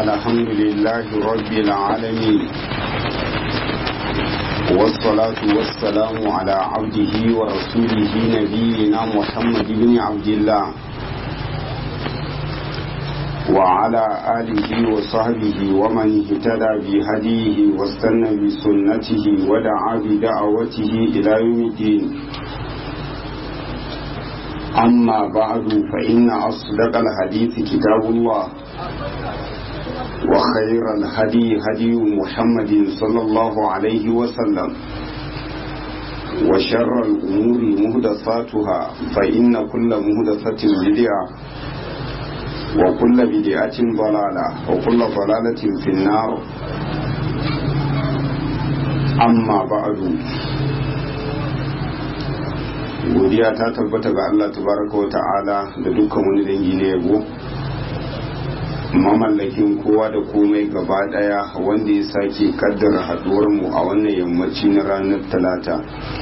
الحمد لله رب العالمين والصلاة والسلام على عبده ورسوله نبينا محمد بن عبد الله وعلى آله وصحبه ومن اهتدى بهديه واستنى بسنته ودعا بدعوته إلى يوم الدين أما بعد فإن أصدق الحديث كتاب الله وخير الهدي هدي محمد صلى الله عليه وسلم وشر الأمور مهدساتها فإن كل مهدسة بدعة وكل بدعة ضلالة وكل ضلالة في النار أما بعد godiya ta tabbata ga Allah tabaraka wa ta'ala da dukkan wani dangi na yabo mamallakin kowa da komai gaba daya wanda ya sake kaddara haduwar mu a wannan yammaci na ranar talata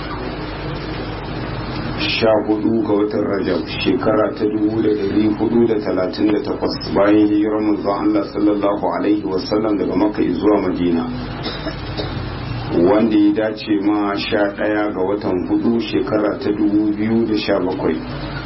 sha hudu ga watan rajab shekara ta dubu da dari hudu da talatin da takwas bayan hijirar manzon Allah sallallahu alaihi wasallam daga maka zuwa madina wanda ya dace ma sha ɗaya ga watan hudu shekara ta dubu biyu da sha bakwai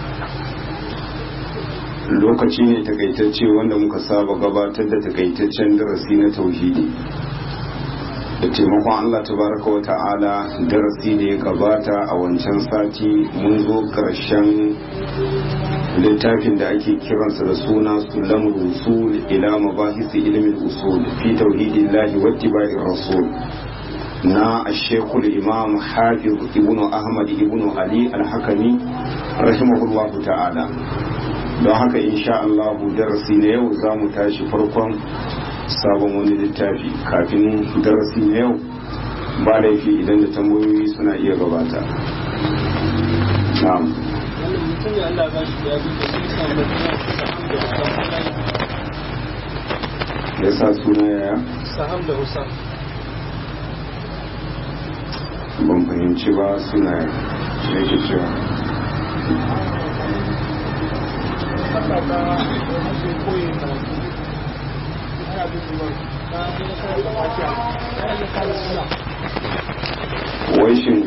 lokaci ne takaitacce wanda muka saba gabatar da takaitaccen darasi na tauhidi da taimakon allah tabaraka wa ta'ala darasi da ya gabata a wancan sati mun zo karshen littafin da ake kiransa da suna sulam rusul ila mabahisi ilimin usul fi tauhidillahi wattiba'ir rasul na shekul imam hafiz ibnu ahmad ibnu ali alhakami rahimahullahu ta'ala don haka insha Allah darasi na yau za mu tashi farkon sabon wani littafi kafin darasi na yau ba laifi idan da tambayoyi suna iya gabata na'am ya sa suna yaya? saham da usam ban fahimci ba suna yake cewa waishin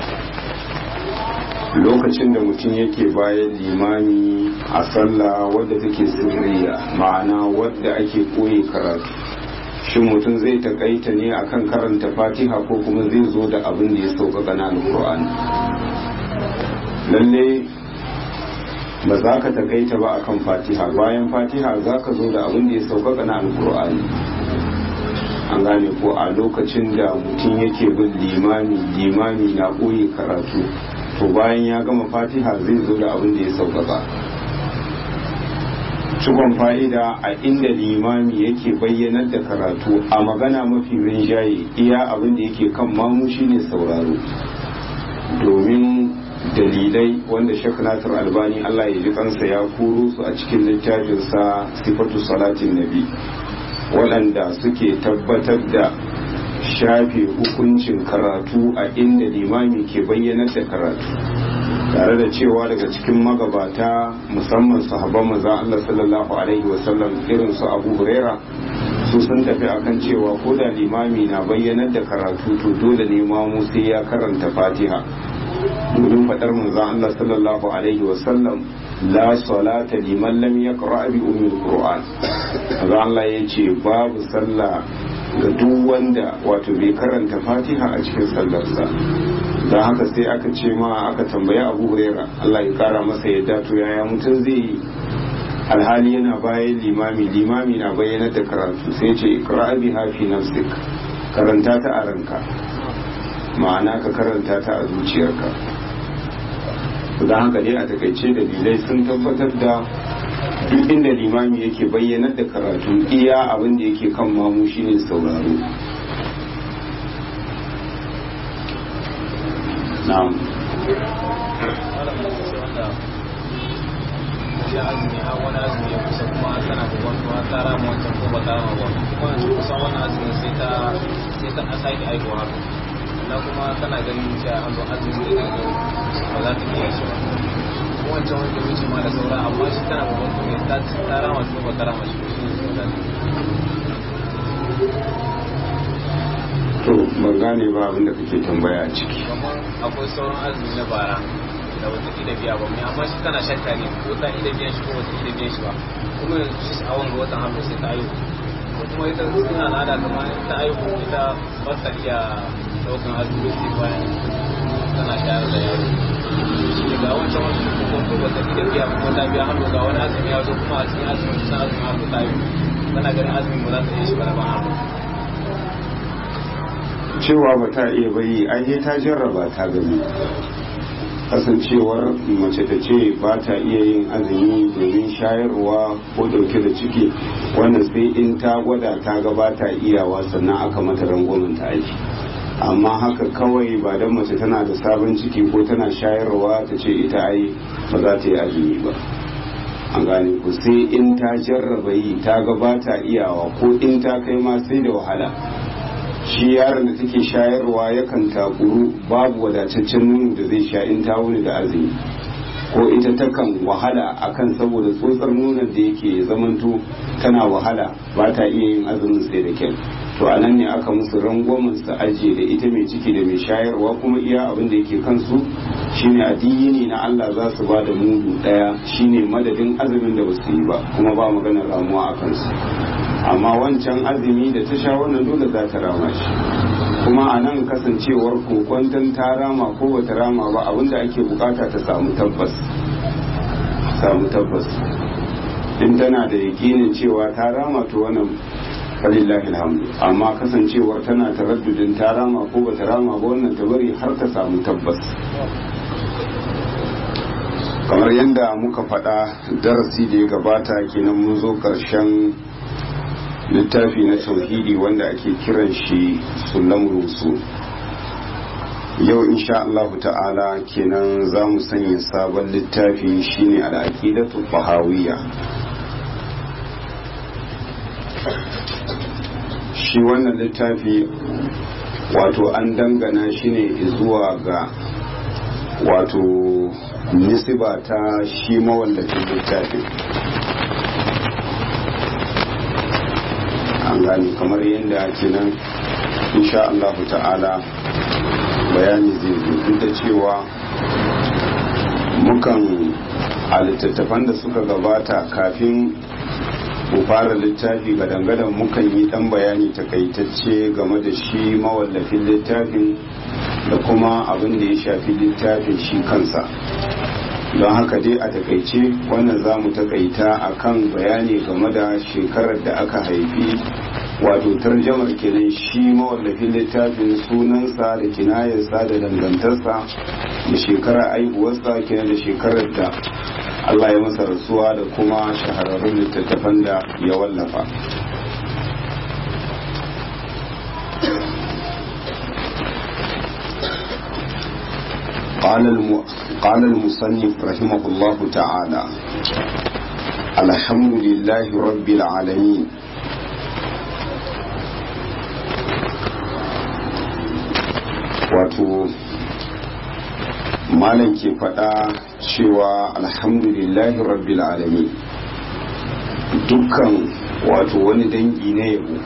lokacin da mutum yake bayan limami a sallah wadda take sirriya ma'ana wadda ake koyi karatu shin mutum zai takaita ne akan karanta fatiha ko kuma zai zo da abin da ya sauƙaƙa na alƙur'ani lalle ba za ka takaita ba akan fatiha bayan fatiha za ka zo da abin da ya sauƙaƙa na alƙur'ani an gane ko a lokacin da mutum yake bin limami limami na ɓoye karatu to bayan ya gama fatiha zai zo da abin da ya sauƙaƙa cikon fa'ida a inda limami yake bayyanar da karatu a magana mafi rinjaye iya abin da yake kan mamu shine sauraro domin dalilai wanda shek nasir albani allah ya ji kansa ya kuro su a cikin littafinsa sifatu salatin nabi waɗanda suke tabbatar da shafe hukuncin karatu a inda limami ke bayyanar da karatu tare da cewa daga cikin magabata musamman sahabban maza Allah sallallahu alaihi wasallam irin su Abu Huraira su sun tafi akan cewa ko da limami na bayyanar da karatu to dole ne mamu sai ya karanta Fatiha domin fadar manzo Allah sallallahu alaihi wasallam la salata liman lam yaqra bi ummil qur'an manzo Allah yace babu sallah ga duk wanda wato bai karanta Fatiha a cikin sallarsa don haka sai aka ce ma aka tambayi abu huraira Allah ya kara masa yadda to yaya mutum zai yi alhali yana bayan limami limami na bayyanar da karatu sai ce iqra'i hafi nafsik karanta ta a ranka ma'ana ka karanta ta a zuciyarka don haka dai a takaice dalilai sun tabbatar da duk inda limami yake bayyanar da karatu iya abin da yake kan mamu shine sauraro na'am ya azumi har wani azumi ya kusa kuma tana da wani kuma ta rama wancan ko ba ta rama ba kuma yanzu kusan wani azumi sai ta sai ta sake aikowa haka na kuma tana ganin cewa an zo azumi da ga ba za ta iya shi ba wancan wanda wuce ma da saura amma shi tana babban kuma ta ta rama shi ko ba ta rama shi shi ne ban gane ba abinda kake tambaya a ciki kamar akwai sauran azumi na bara da wata ida biya ba mai amma shi tana shakka ne ko ta ida biyan shi ko wata ida biyan shi ba kuma yanzu shi a wanga watan hannu sai ta ayyuka ko kuma ita suna al'ada kamar ta ayyuka ita ba ta iya daukan azumi sai bayan tana shayar da yaro shi ga wancan wani ko ko wata ida biya ko ta biya hannu ga wani azumi ya zo kuma a cikin azumi sun azumi hannu ta yi tana ganin azumin ba za ta iya shi ba da ban hannu cewa ba ta iya bayi ai ta jarraba ta gani kasancewar mace ta ce ba ta iya yin azumi domin shayarwa ko dauke da ciki wanda sai in ta gwada ta ga ba ta iyawa sannan aka mata rangwamen ta aiki amma haka kawai ba don mace tana da sabon ciki ko tana shayarwa ta ce ita ai ba za ta yi azumi ba an gane ku sai in ta jarraba yi ta ga ba ta iyawa ko in ta kai ma sai da wahala shi yaron da take shayarwa yakan takuru babu wadataccen nono da zai sha in ta wuni da azumi ko ita takan wahala akan saboda tsotsar nonon da yake zamanto tana wahala ba ta iya yin azumin sai da kyau to a nan ne aka musu rangwamen su ajiye da ita mai ciki da mai shayarwa kuma iya abin da yake kansu shine addini na Allah za su ba da mudu daya shine madadin azumin da basu yi ba kuma ba maganar ramuwa a kansu amma wancan azumi da ta sha wannan dole za ta rama shi kuma a nan kasancewar kokwanton ta rama ko bata rama ba abinda ake bukata ta samu tabbas samu tabbas in tana da yakinin cewa ta rama to wannan falillahi alhamdu amma kasancewar tana taraddudin ta rama ko bata rama ba wannan ta bari har ta samu tabbas kamar yadda muka faɗa darasi da ya gabata kenan mun zo ƙarshen littafi na tauhidi wanda ake kiran shi sulam rusu yau insha Allah ta'ala kenan za mu sanya sabon littafi shine al'aqidatu fahawiyya shi wannan littafi wato an dangana shi ne zuwa ga wato nisiba ta shi mawallafin littafin an gani kamar yadda kenan insha Allah ta'ala bayani zai zo duk da cewa mukan a littattafan da suka gabata kafin mu fara littafi gadangadan mukan yi dan bayani takaitacce game da shi mawallafin littafin da kuma abin da ya shafi littafin shi kansa don haka dai a takaice wannan za mu takaita akan bayani game da shekarar da aka haifi wato tarjamar kenan shi mawallafin littafin sunansa da kinayarsa da dangantarsa da shekarar aihuwarsa kenan da shekarar da Allah ya masa rasuwa da kuma shahararrun littattafan da ya wallafa قال المصنف رحمه الله تعالى الحمد لله رب العالمين wato malam ke faɗa cewa alhamdulillahi rabbil alamin dukkan wato wani dangi na yabo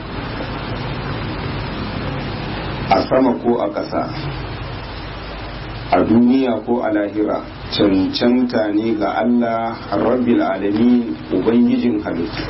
a sama ko a ƙasa a duniya ko a lahira cancanta ne ga Allah rabbil alamin ubangijin halittu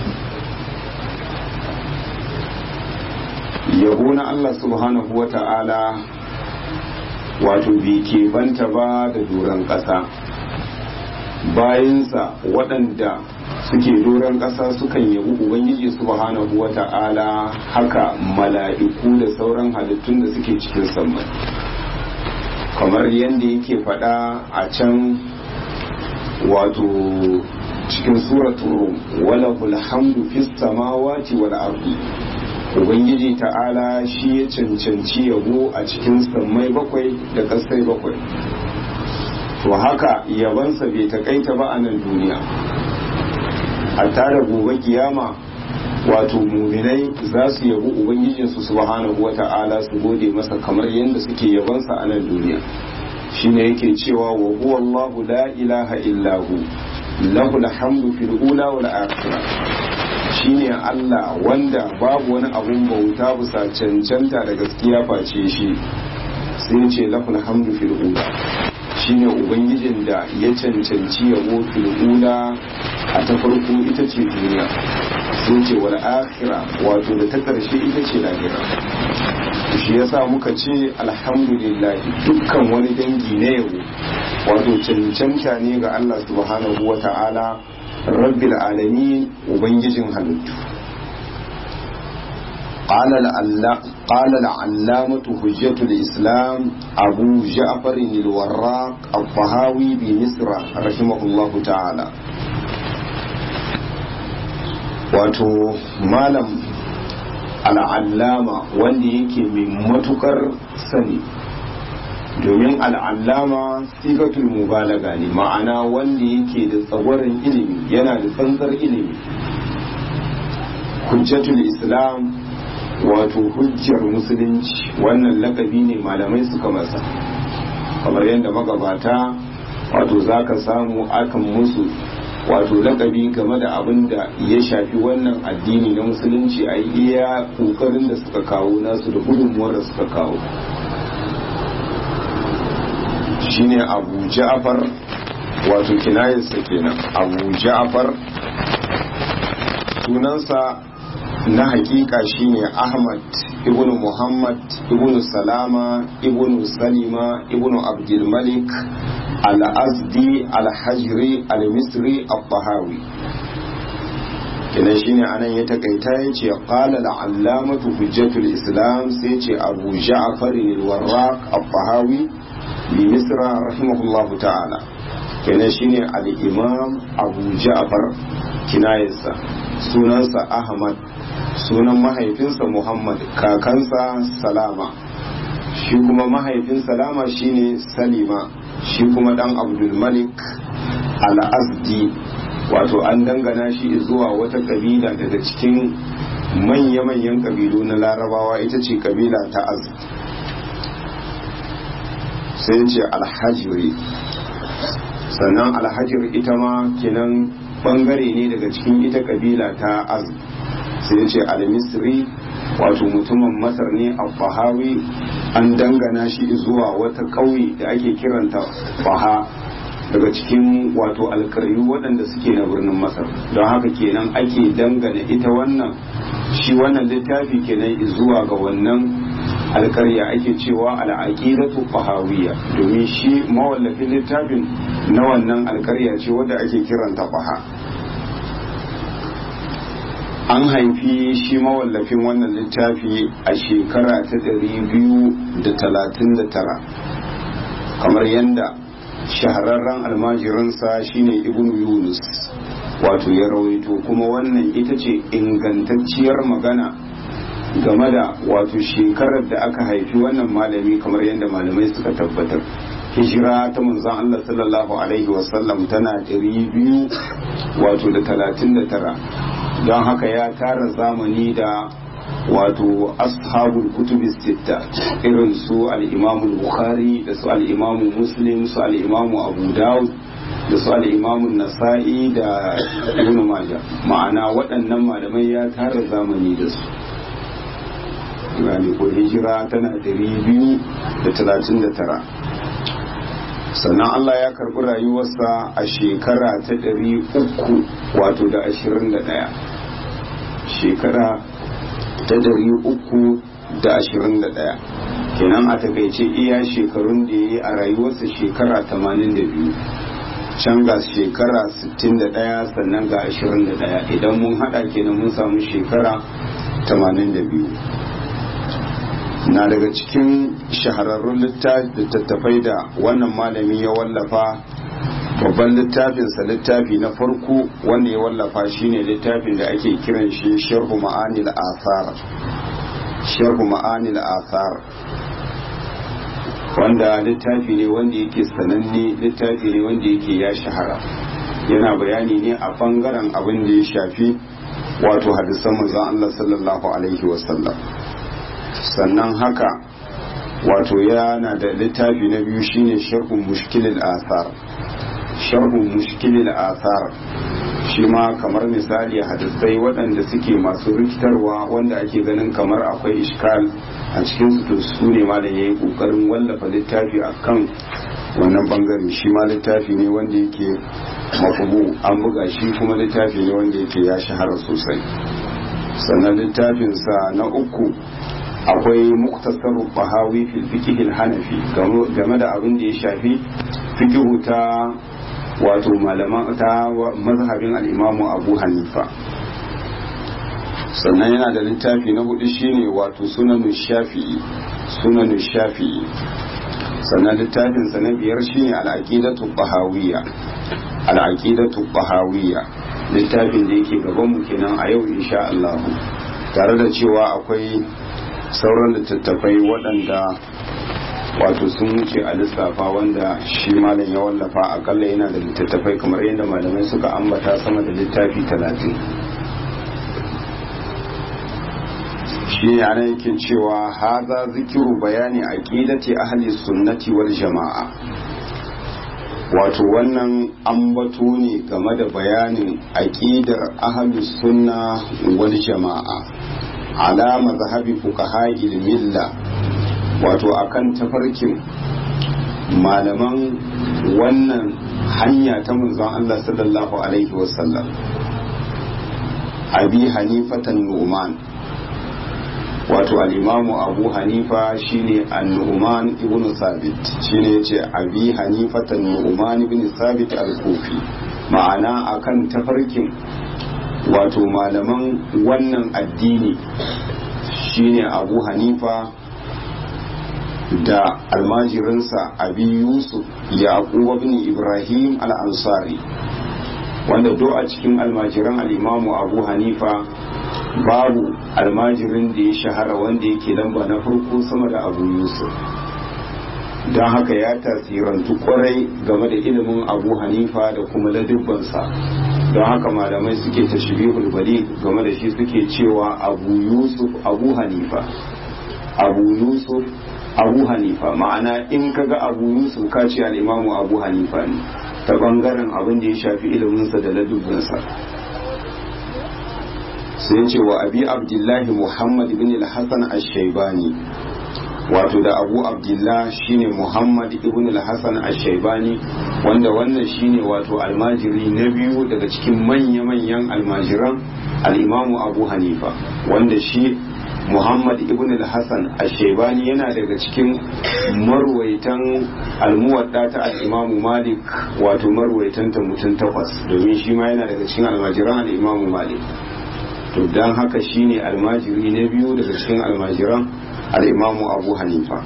yabo na Allah subhanahu wa ta'ala wato bai ke banta ba da doron ƙasa bayansa waɗanda suke doron ƙasa sukan yabi ubangiji subhanahu wa ta'ala haka mala'iku da sauran halittun da suke cikin sammai kamar yadda yake faɗa a can wato cikin suratul rum wala hamdu fis samawati wal ardi ubangiji ta'ala shi ya cancanci yabo a cikin sammai bakwai da ƙasai bakwai to haka yabansa bai takaita ba a nan duniya a tare gobe kiyama wato muminai za su yabi ubangijinsu subhanahu wa ta'ala su gode masa kamar yadda suke yabansa a nan duniya shine yake cewa wa huwa Allahu la ilaha illahu lahu alhamdu fil ula wal akhirah shine Allah wanda babu wani abun bauta bisa cancanta da gaskiya face shi sai ce laful hamdu fil ula shine ubangijin da ya cancanci yabo fil ula a ta farko ita ce duniya sai ce wal akhira wato da ta karshe ita ce lahira shi yasa muka ce alhamdulillah dukkan wani dangi na yabo wato cancanta ne ga Allah subhanahu wa ta'ala rabbil alamin ubangijin halittu قال قال العلامة حجة الإسلام أبو جعفر الوراق الطهاوي بمصر رحمه الله تعالى wato malam al'allama wanda yake mai matukar sani domin al'allama sigatul mubalaga ne ma'ana wanda yake da tsagwaron ilimi yana da tsantsar ilimi hujjatul islam wato hujjar musulunci wannan lakabi ne malamai suka masa kamar yadda magabata wato za ka samu akan musu wato lakabi game da abin da ya shafi wannan addini na musulunci a iya kokarin da suka kawo nasu da gudunmuwar da suka kawo shine abu ja'far wato kinayarsa kenan abu ja'far sunansa na hakika shine ahmad ibnu muhammad ibnu salama ibnu salima ibnu abdulmalik al-azdi al-hajri al-misri al-tahawi kina shine anan ya takaita ya ce qala al-allamatu hujjatul islam sai ce abu ja'far al-warraq al-tahawi bi misra rahimahullahu ta'ala kenan shine al-imam abu ja'far kinayarsa sunansa ahmad sunan mahaifinsa muhammad kakansa salama shi kuma mahaifin salama shine salima shi kuma dan abdulmalik al-azdi wato an dangana shi zuwa wata kabila daga cikin manya-manyan kabilu na larabawa ita ce kabila ta azd sai ce alhajiri sannan alhajir ita ma kenan bangare ne daga cikin ita kabila ta azd sai ce al-misri wato mutumin masar ne a fahawi an dangana shi zuwa wata ƙauye da ake kiranta faha daga cikin wato alkaryu waɗanda suke na birnin masar don haka kenan ake dangana ita wannan shi wannan littafi kenan zuwa ga wannan alkarya ake cewa al'aqidatu fahawiyya domin shi mawallafin littafin na wannan alkarya ce wadda ake kiranta faha an haifi shi mawallafin wannan littafi a shekara ta ɗari biyu da talatin da tara kamar yadda shahararren almajirinsa shine ibn yunus wato ya rawaito kuma wannan ita ce ingantacciyar magana game da wato shekarar da aka haifi wannan malami kamar yadda malamai suka tabbatar hijira ta manzon Allah sallallahu alaihi wasallam tana ɗari biyu wato da talatin da tara don haka ya tara zamani da wato ashabul kutubi sitta irin su al-imamu bukhari da su al-imamu muslim su al-imamu abu dawud da su al-imamu nasa'i da ibn majah ma'ana waɗannan malamai ya tara zamani da su gani ko hijira tana ɗari biyu da talatin da tara sannan Allah ya karɓi rayuwarsa a shekara ta ɗari uku wato da ashirin da ɗaya shekara ta ɗari uku da ashirin da ɗaya kenan a takaice iya shekarun da ya yi a rayuwarsa shekara tamanin da biyu can ga shekara sittin da ɗaya sannan ga ashirin da ɗaya idan mun haɗa kenan mun samu shekara tamanin da biyu na daga cikin shahararrun littattafai da wannan malami ya wallafa babban littafinsa littafi na farko wanda ya wallafa shine littafin da ake kiran shi sharhu ma'anil athar sharhu ma'anil athar wanda littafi ne wanda yake sananne littafi ne wanda yake ya shahara yana bayani ne a bangaren abin da ya shafi wato hadisan manzon Allah sallallahu alaihi wasallam sannan haka wato yana da littafi na biyu shine sharhun mushkilil athar sharhun mushkilil athar shi ma kamar misali hadisai waɗanda suke masu rikitarwa wanda ake ganin kamar akwai ishkal a cikin su su ne ma da ya yi ƙoƙarin wallafa littafi a kan wannan bangare shi ma littafi ne wanda yake makubu an buga shi kuma littafi ne wanda yake ya shahara sosai sannan littafinsa na uku akwai muktasar bahawi fil fiqh hanafi game da abin da ya shafi fiqhu ta wato malaman ta mazhabin al-imamu abu hanifa sannan yana da littafi na hudu shine wato sunanu shafi'i sunanu shafi'i sannan littafin sa na biyar shine al-aqidatu bahawiyya al-aqidatu bahawiyya littafin da yake gaban mu kenan a yau insha Allah tare da cewa akwai sauran littattafai waɗanda wato sun wuce a lissafa wanda shi malam ya wallafa akalla yana da littattafai kamar yadda malamai suka ambata sama da littafi talatin shi ne ana yake cewa haza zikiru bayani aqidati ahli sunnati wal jama'a wato wannan ambato ne game da bayanin aqidar ahli sunna wal jama'a ala mazhabi fuqaha milla wato akan tafarkin malaman wannan hanya ta manzon Allah sallallahu alaihi wasallam abi hanifatan nu'man wato al-imamu abu hanifa shine an-nu'man ibn sabit shine yace abi hanifatan nu'man ibn sabit al-kufi ma'ana akan tafarkin wato malaman wannan addini shine abu hanifa da almajirinsa abi yusuf yaqub ibn ibrahim al-ansari wanda do a cikin almajiran al-imamu abu hanifa babu almajirin da ya shahara wanda yake lamba na farko sama da abu yusuf don haka ya tasirantu kwarai game da ilimin abu hanifa da kuma ladubbansa don haka malamai suke tashbihul bali game da shi suke cewa abu yusuf abu hanifa abu yusuf abu hanifa ma'ana in kaga abu yusuf ka ce al'imamu abu hanifa ne ta bangaren abin da ya shafi iliminsa da ladubbansa sai ce wa abi abdullahi muhammad ibn al-hassan ash-shaybani wato da abu abdullah shine muhammad ibn al-hassan ash-shaybani wanda wannan shine wato almajiri na biyu daga cikin manya-manyan almajiran al-imamu abu hanifa wanda shi muhammad ibn al-hassan ash-shaybani yana daga cikin marwaitan almuwadda ta al-imamu malik wato marwaitan ta mutum takwas domin shi ma yana daga cikin almajiran al-imamu malik to dan haka shine almajiri na biyu daga cikin almajiran al'imamu abu hanifa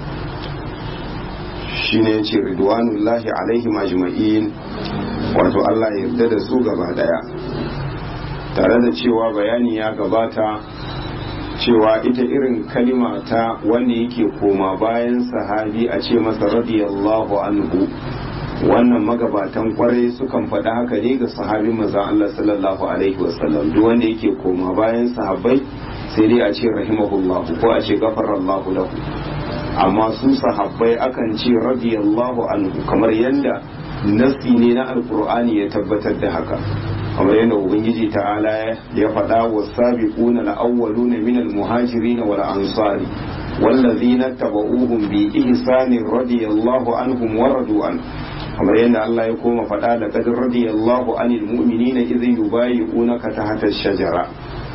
shi ne ce ridwanullahi alaihim ajma'in wato Allah yarda da su gaba daya tare da cewa bayani ya gabata cewa ita irin kalima ta wanda yake koma bayan sahabi a ce masa radiyallahu anhu wannan magabatan kwarai sukan faɗi haka ne ga sahabin manzon Allah sallallahu alaihi wasallam duk wanda yake koma bayan sahabbai sai dai a ce rahimahullahu ko a ce gafarallahu lahu amma su sahabbai akan ce radiyallahu anhu kamar yadda nasi ne na alkur'ani ya tabbatar da haka kamar yadda ubangiji ta'ala ya faɗa wa sabiquna al-awwaluna min al-muhajirin wal ansari wallazina tabauhum bi ihsanin radiyallahu anhum wa radu an kamar yadda Allah ya koma faɗa da qad radiyallahu anil mu'minina idh yubayyi'unaka tahta ash-shajara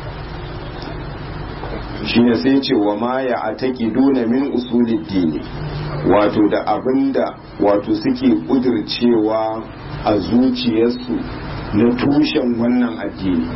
shine sai ce wa ma ya ataki duna min usulid dini wato da abinda wato suke kudircewa a zuciyarsu na tushen wannan addini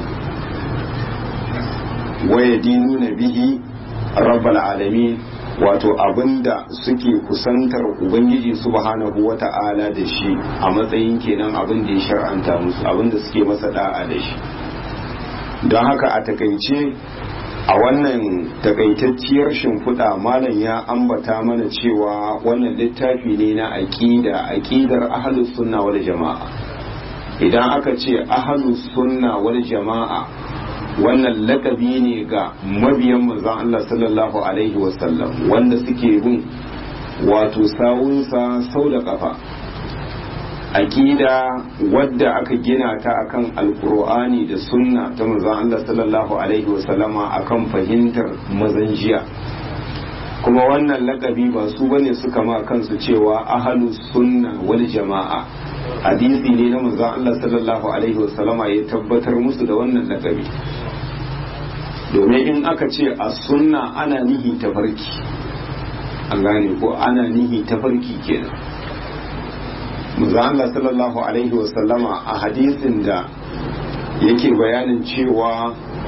waya dinu na bihi rabbal alamin wato abinda suke kusantar ubangiji subhanahu wata'ala da shi a matsayin kenan abin da ya shar'anta musu abinda suke masa da'a da shi don haka a takaice a wannan takaitacciyar shimfiɗa malam ya ambata mana cewa wannan littafi ne na aƙida aƙidar ahalus sunna wal jama'a idan aka ce ahalus sunna wal jama'a wannan lakabi ne ga mabiyan manzon Allah sallallahu alaihi wasallam wanda suke bin wato sawunsa sau da kafa aqida wadda aka gina ta akan alqur'ani da sunna ta manzon Allah sallallahu alaihi wasallama akan fahimtar mazan jiya kuma wannan lakabi ba su bane suka ma kansu cewa ahlus sunna wal jama'a hadisi ne na manzon Allah sallallahu alaihi wasallama ya tabbatar musu da wannan lakabi domin in aka ce a sunna ana nihi tafarki an gane ko ana nihi tafarki kenan manzon Allah sallallahu alaihi wasallama a hadisin da yake bayanin cewa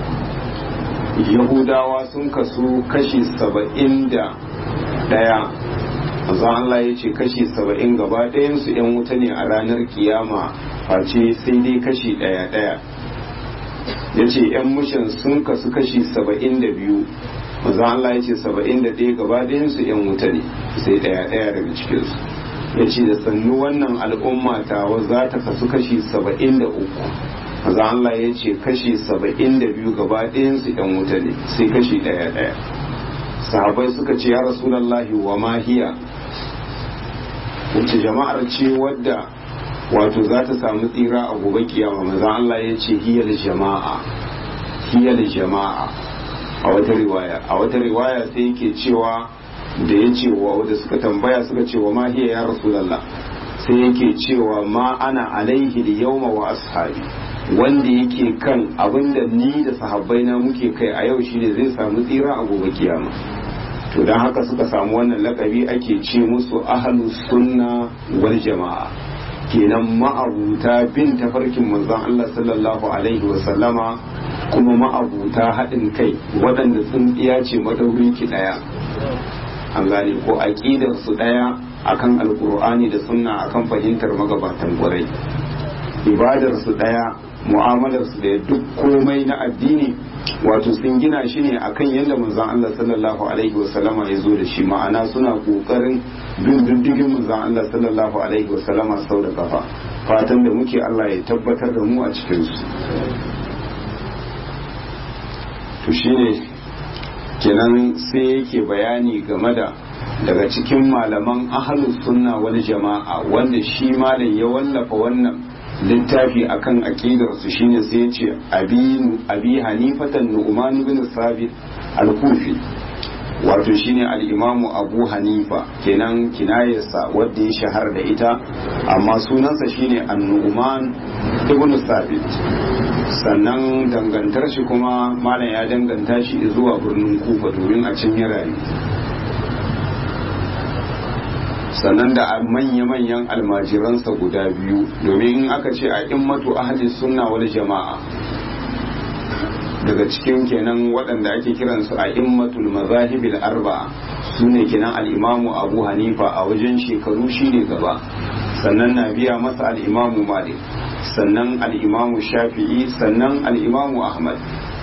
yahudawa sun kasu kashi saba'in da ɗaya manzo Allah ya ce kashi saba'in gaba ɗayansu 'yan wuta ne a ranar kiyama face sai dai kashi ɗaya ɗaya ya ce 'yan mushin sun kasu kashi saba'in da biyu manzo Allah ya ce saba'in da ɗaya gaba ɗayansu 'yan wuta ne sai ɗaya ɗaya daga cikinsu ya ce da sannu wannan al'umma tawa za ta kasu kashi saba'in da uku maza Allah ya ce kashi saba'in da biyu gaba ɗayansu ɗan wuta ne sai kashi ɗaya ɗaya sahabai suka ce ya rasulallahi wa mahiya wace jama'ar ce wadda wato za ta samu tsira a gobe kiyama maza Allah ya ce hiyar jama'a hiyar jama'a a wata riwaya a wata riwaya sai yake cewa da ya ce wa wadda suka tambaya suka ce wa mahiya ya rasulallah sai yake cewa ma ana alaihi da yauma wa ashabi wanda yake kan abinda ni da sahabbai na muke kai a yau shine zai samu tsira a gobe kiyama to don haka suka samu wannan lakabi ake ce musu ahlus sunna wal jama'a kenan ma'abuta bin tafarkin manzon Allah sallallahu alaihi wa sallama kuma ma'abuta haɗin kai waɗanda tsintsiya ce madauri ki ɗaya an gane ko aƙidar su ɗaya akan alkur'ani da sunna akan fahimtar magabatan ƙwarai ibadar su ɗaya mu'amalar su da duk komai na addini wato sun gina shi ne akan yadda manzon Allah sallallahu alaihi wasallama ya zo da shi ma'ana suna kokarin bin diddigin manzon Allah sallallahu alaihi wasallama sau da kafa fatan da muke Allah ya tabbatar da mu a cikin su to shine kenan sai yake bayani game da daga cikin malaman ahlus sunna wal jama'a wanda shi malam ya wallafa wannan littafi akan aqidar su shine sai ya ce abi abi hanifatan nu'man ibn sabit al-kufi wato shine al-imamu abu hanifa kenan kinayarsa wadda ya shahara da ita amma sunansa shine an-nu'man ibn sabit sannan dangantar shi kuma malam ya danganta shi zuwa birnin kufa domin a can ya rayu sannan da manya-manyan almajiransa guda biyu domin in aka ce a immatu ahli sunna wal jama'a daga cikin kenan waɗanda ake kiransu a immatul mazahibil arba'a su ne kenan al'imamu abu hanifa a wajen shekaru shine gaba sannan na biya masa al'imamu malik sannan al'imamu shafi'i sannan al'imamu ahmad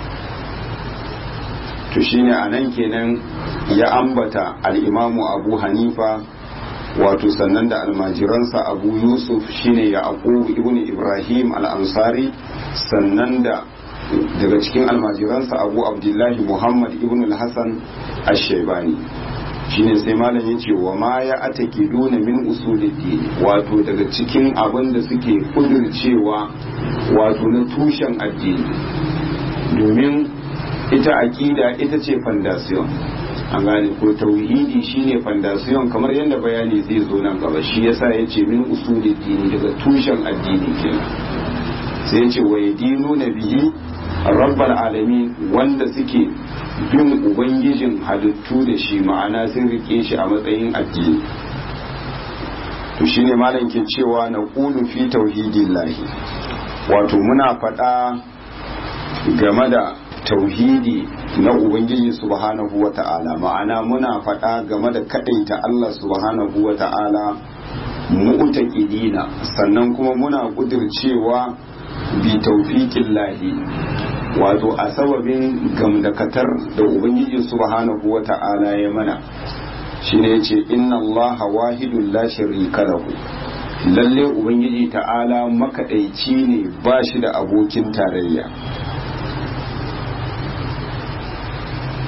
to shine a nan kenan ya ambata al'imamu abu hanifa wato sannan da almajiransa abu yusuf shine ya ibn ibrahim al'ansari sannan da daga cikin almajiransa abu abdullahi muhammad ibn al-hassan ash-shaybani shine sai malam ya ce wa ma ya atake duna min usuliddi wato daga cikin abin da suke kudircewa wato na tushen addini domin ita aƙida ita ce fandasiyon an gane ko tauhidi shine fandasiyon kamar yadda bayani zai zo nan gaba shi yasa ya ce min usuliddi daga tushen addini kenan sai ya ce wa yadinu na bihi rabbal alamin wanda suke bin ubangijin halittu da shi ma'ana sun rike shi a matsayin addini to shine malam ke cewa na qulu fi tauhidillahi wato muna faɗa game da tauhidi na ubangiji subhanahu wata'ala ma'ana muna faɗa game da kadaita Allah subhanahu wata'ala mu'taqidina sannan kuma muna kudircewa bi taufiqin lahi wato a sababin gamdakatar da ubangiji subhanahu wa ta'ala ya mana shine yace inna allaha wahidun la sharika lahu lalle ubangiji ta'ala makadaici ne ba shi da abokin tarayya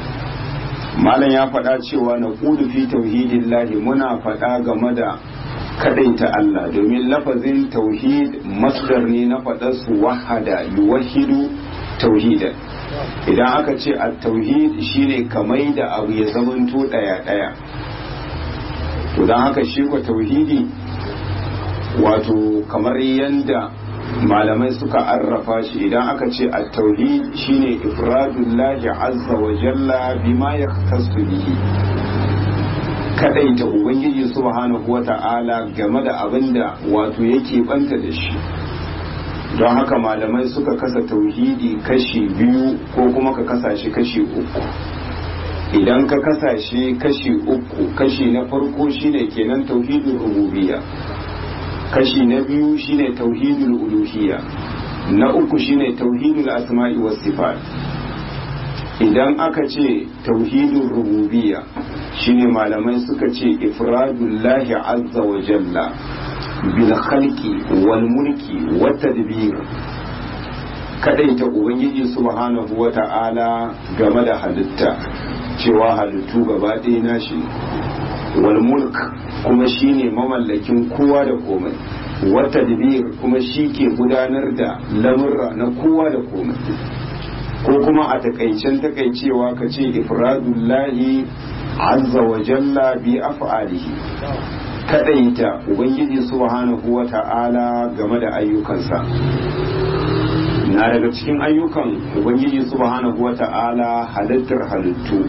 malam ya faɗa cewa na kudu fi tauhidin lahi muna faɗa game da kadaita Allah domin lafazin tauhid masdar ne na faɗar su wahada yuwahidu tauhidan idan aka ce a tauhid shine kamai da abu ya zamanto daya daya to don haka shi ko tauhidi wato kamar yanda malamai suka arrafa shi idan aka ce a tauhid shine ifradullahi azza wa jalla bima yaktasu bihi kadaita ubangiji subhanahu wata'ala game da abin da wato yake banta da shi don haka malamai suka kasa tauhidi kashi biyu ko kuma ka kasa shi kashi uku idan ka kasa shi kashi uku kashi na farko shine kenan tauhidul rububiyya kashi na biyu shine tauhidul uluhiyya na uku shine tauhidul asma'i was sifat idan aka ce tauhidul rububiyya shine malamai suka ce ifradullahi azza wa jalla bil khalqi wal mulki wat tadbir kadaita ubangiji subhanahu wa ta'ala game da halitta cewa halittu gaba ɗaya nashi wal mulk kuma shine mamallakin kowa da komai wat tadbir kuma shi ke gudanar da lamurra na kowa da komai ko kuma a takaicen takaicewa ka ce ifradullahi azza wa jalla bi af'alihi kadaita ubangiji subhanahu wa ta'ala game da ayyukansa na daga cikin ayyukan ubangiji subhanahu wa ta'ala halittar halittu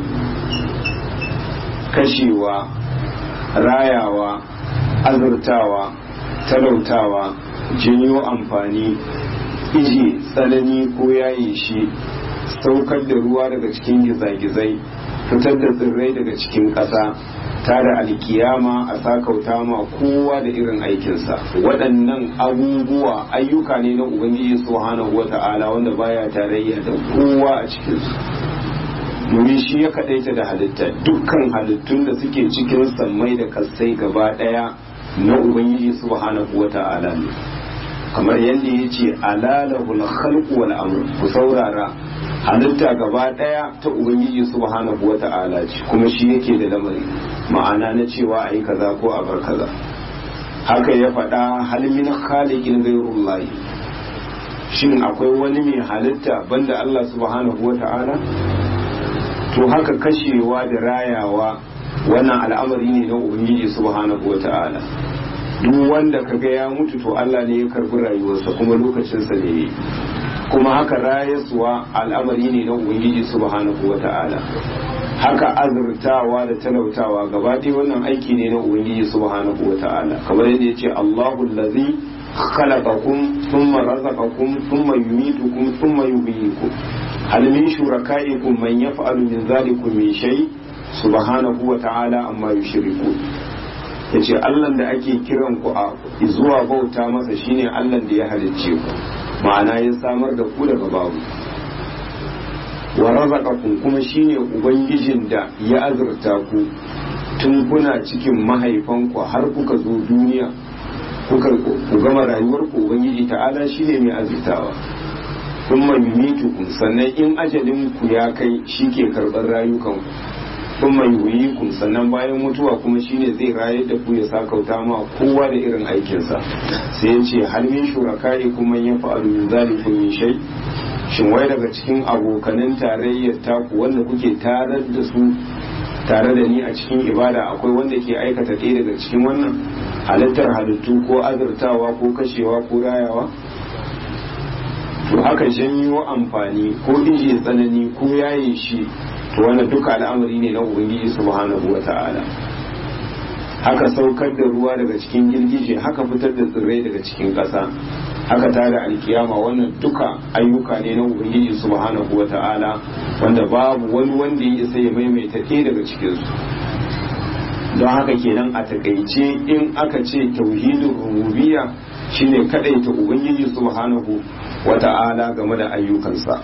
kashewa rayawa azurtawa talautawa janyo amfani iji tsanani ko yayi shi saukar da ruwa daga cikin gizagizai fitar da tsirrai daga cikin ƙasa tare alkiyama a sakauta ma kowa da irin aikinsa waɗannan abubuwa ayyuka ne na ubangiji subhanahu wata'ala wanda baya tarayya da kowa a cikinsu domin shi ya kaɗaita da halitta dukkan halittun da suke cikin sammai da kasai gaba ɗaya na ubangiji subhanahu wata'ala ne kamar yadda ya ce alalahul khalqu wal amr ku saurara halitta gaba daya ta ubangiji subhanahu wata'ala ce kuma shi yake da lamari ma'ana na cewa ayi kaza ko a bar kaza haka ya faɗa hal min khaliqin ghayrullahi shin akwai wani mai halitta banda Allah subhanahu wata'ala to haka kashewa da rayawa wannan al'amari ne na ubangiji subhanahu wata'ala duk wanda kaga ya mutu to Allah ne ya karbi rayuwarsa kuma lokacinsa ne kuma haka rayaswa al'amari ne na ubangiji subhanahu wa ta'ala haka azurtawa da talautawa gaba ɗaya wannan aiki ne na ubangiji subhanahu wa ta'ala kamar yadda ya ce Allahu allazi khalaqakum thumma razaqakum thumma yumitukum thumma yuhyikum hal min shurakaikum man yaf'alu min dhalikum min shay subhanahu wa ta'ala amma yushrikun yace Allah da ake kiran ku a zuwa bauta masa shine Allah da ya halicce ku ma'ana ya samar da ku daga babu wa razaqakum kuma shine ubangijin da ya azurta ku tun kuna cikin mahaifanku har kuka zo duniya kuka ku gama rayuwar ku ubangiji ta'ala shine mai azurtawa kuma yumitukum sannan in ajalin ku ya kai shike karɓar rayukan ku kuma yuhyikum sannan bayan mutuwa kuma shine zai rayar da ku ya sakauta ma kowa da irin aikinsa sai ya ce hal min shuraka'i kuma ya fa'alu min zalikum min shay shin wai daga cikin abokanan tarayyar taku wanda kuke tarar da su tare da ni a cikin ibada akwai wanda ke aikata ɗaya daga cikin wannan halittar halittu ko azurtawa ko kashewa ko rayawa to haka janyo amfani ko ije tsanani ko yaye shi to wannan duka al'amari ne na ubangiji subhanahu wa ta'ala haka saukar da ruwa daga cikin girgije haka fitar da tsirrai daga cikin ƙasa haka tada alkiyama wannan duka ayyuka ne na ubangiji subhanahu wa ta'ala wanda babu wani wanda ya isa ya maimaita ɗaya daga cikinsu don haka kenan a takaice in aka ce tauhidin rububiyya shine kadaita ubangiji subhanahu wa ta'ala game da ayyukansa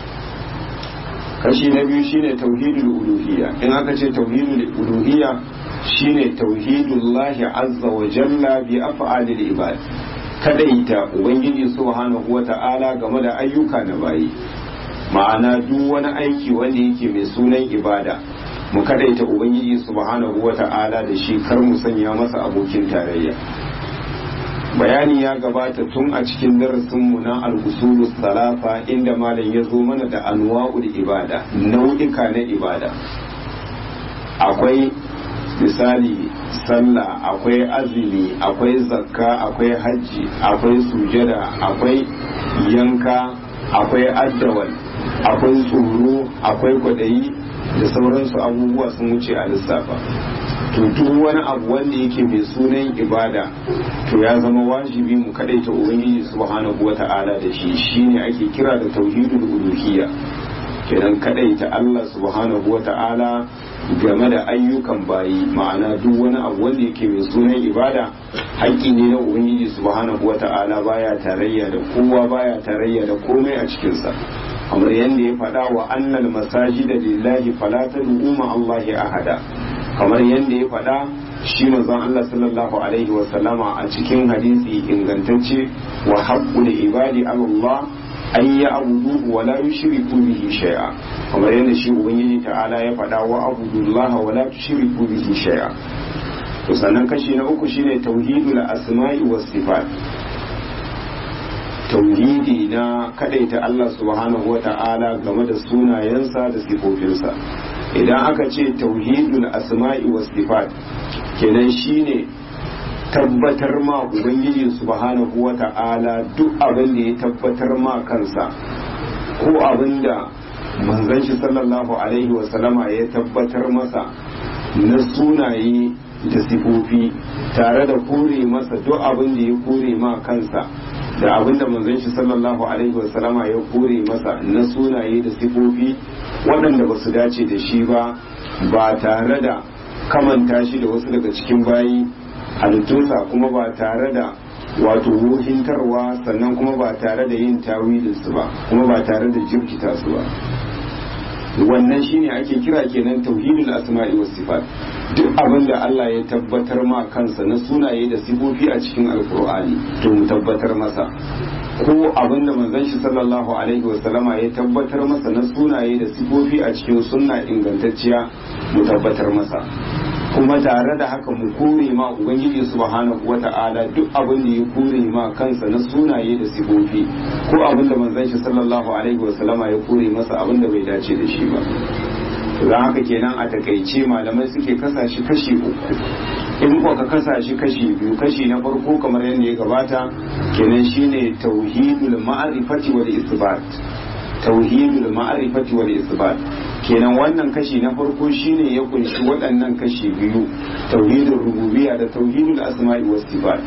kashi na biyu shine tauhidul uluhiyya in aka ce tauhidul uluhiyya shine tauhidullahi azza wa jalla bi af'alil ibad kadaita ubangiji subhanahu wa ta'ala game da ayyuka na bayi ma'ana duk wani aiki wanda yake mai sunan ibada mu kadaita ubangiji subhanahu wata'ala da shi kar mu sanya masa abokin tarayya bayani ya gabata tun a cikin darasinmu na al-usulus salafa inda malam ya zo mana da anwa'ul ibada nau'ika na ibada akwai misali sallah akwai azumi akwai zakka akwai hajji akwai sujada akwai yanka akwai addawal akwai tsoro akwai kwadayi da sauransu abubuwa sun wuce a lissafa to duk wani abu wanda yake mai sunan ibada to ya zama wajibi mu kadaita ubangiji subhanahu wata'ala da shi shine ake kira da tauhidul uluhiyya kenan kadaita Allah subhanahu wata'ala game da ayyukan bayi ma'ana duk wani abu wanda yake mai sunan ibada haƙƙi ne na ubangiji subhanahu wata'ala baya tarayya da kowa baya tarayya da komai a cikinsa kamar yadda ya faɗa wa annal masajida lillahi fala tad'u ma Allahi ahada kamar yadda ya faɗa shi manzon Allah sallallahu alaihi wa sallama a cikin hadisi ingantacce wa haqqul ibadi Allah an yi abudu wa la yushriku bihi shay'a kamar yadda shi ubangiji ta'ala ya faɗa wa abudullah wa la tushriku bihi shay'a to sannan kashi na uku shine tauhidul asma'i was sifat tauhidi na kadaita Allah subhanahu wa ta'ala game da sunayensa da sifofinsa idan aka ce tauhidul asma'i was sifat kenan shine tabbatar ma ubangiji subhanahu wa ta'ala duk abin da ya tabbatar ma kansa ko abin da manzon shi sallallahu alaihi wa sallama ya tabbatar masa na sunaye da sifofi tare da kore masa duk abin da ya kore ma kansa da abin da manzon shi sallallahu alaihi wasallama ya kore masa na sunaye da sifofi waɗanda ba su dace da shi ba ba tare da kamanta shi da wasu daga cikin bayi halittunsa kuma ba tare da wato wuhintarwa sannan kuma ba tare da yin tawilinsu ba kuma ba tare da jirkita su ba wannan shine ake kira kenan tauhidul asma'i was sifat duk abin da Allah ya tabbatar ma kansa na sunaye da sifofi a cikin alkur'ani to mu tabbatar masa ko abin da manzon shi sallallahu alaihi wasallama ya tabbatar masa na sunaye da sifofi a cikin sunna ingantacciya mu tabbatar masa kuma tare da haka mu kore ma ubangiji subhanahu wata'ala duk abin da ya kore ma kansa na sunaye da sifofi ko abin da manzon shi sallallahu alaihi wasallama ya kore masa abin da bai dace da shi ba don haka kenan a takaice malamai suke kasa shi kashi uku in ko ka kasa shi kashi biyu kashi na farko kamar yadda ya gabata kenan shine tauhidul ma'rifati wal isbat tauhidul ma'rifati wal isbat kenan wannan kashi na farko shine ya kunshi waɗannan kashi biyu tauhidul rububiyya da tauhidul asma'i was sifat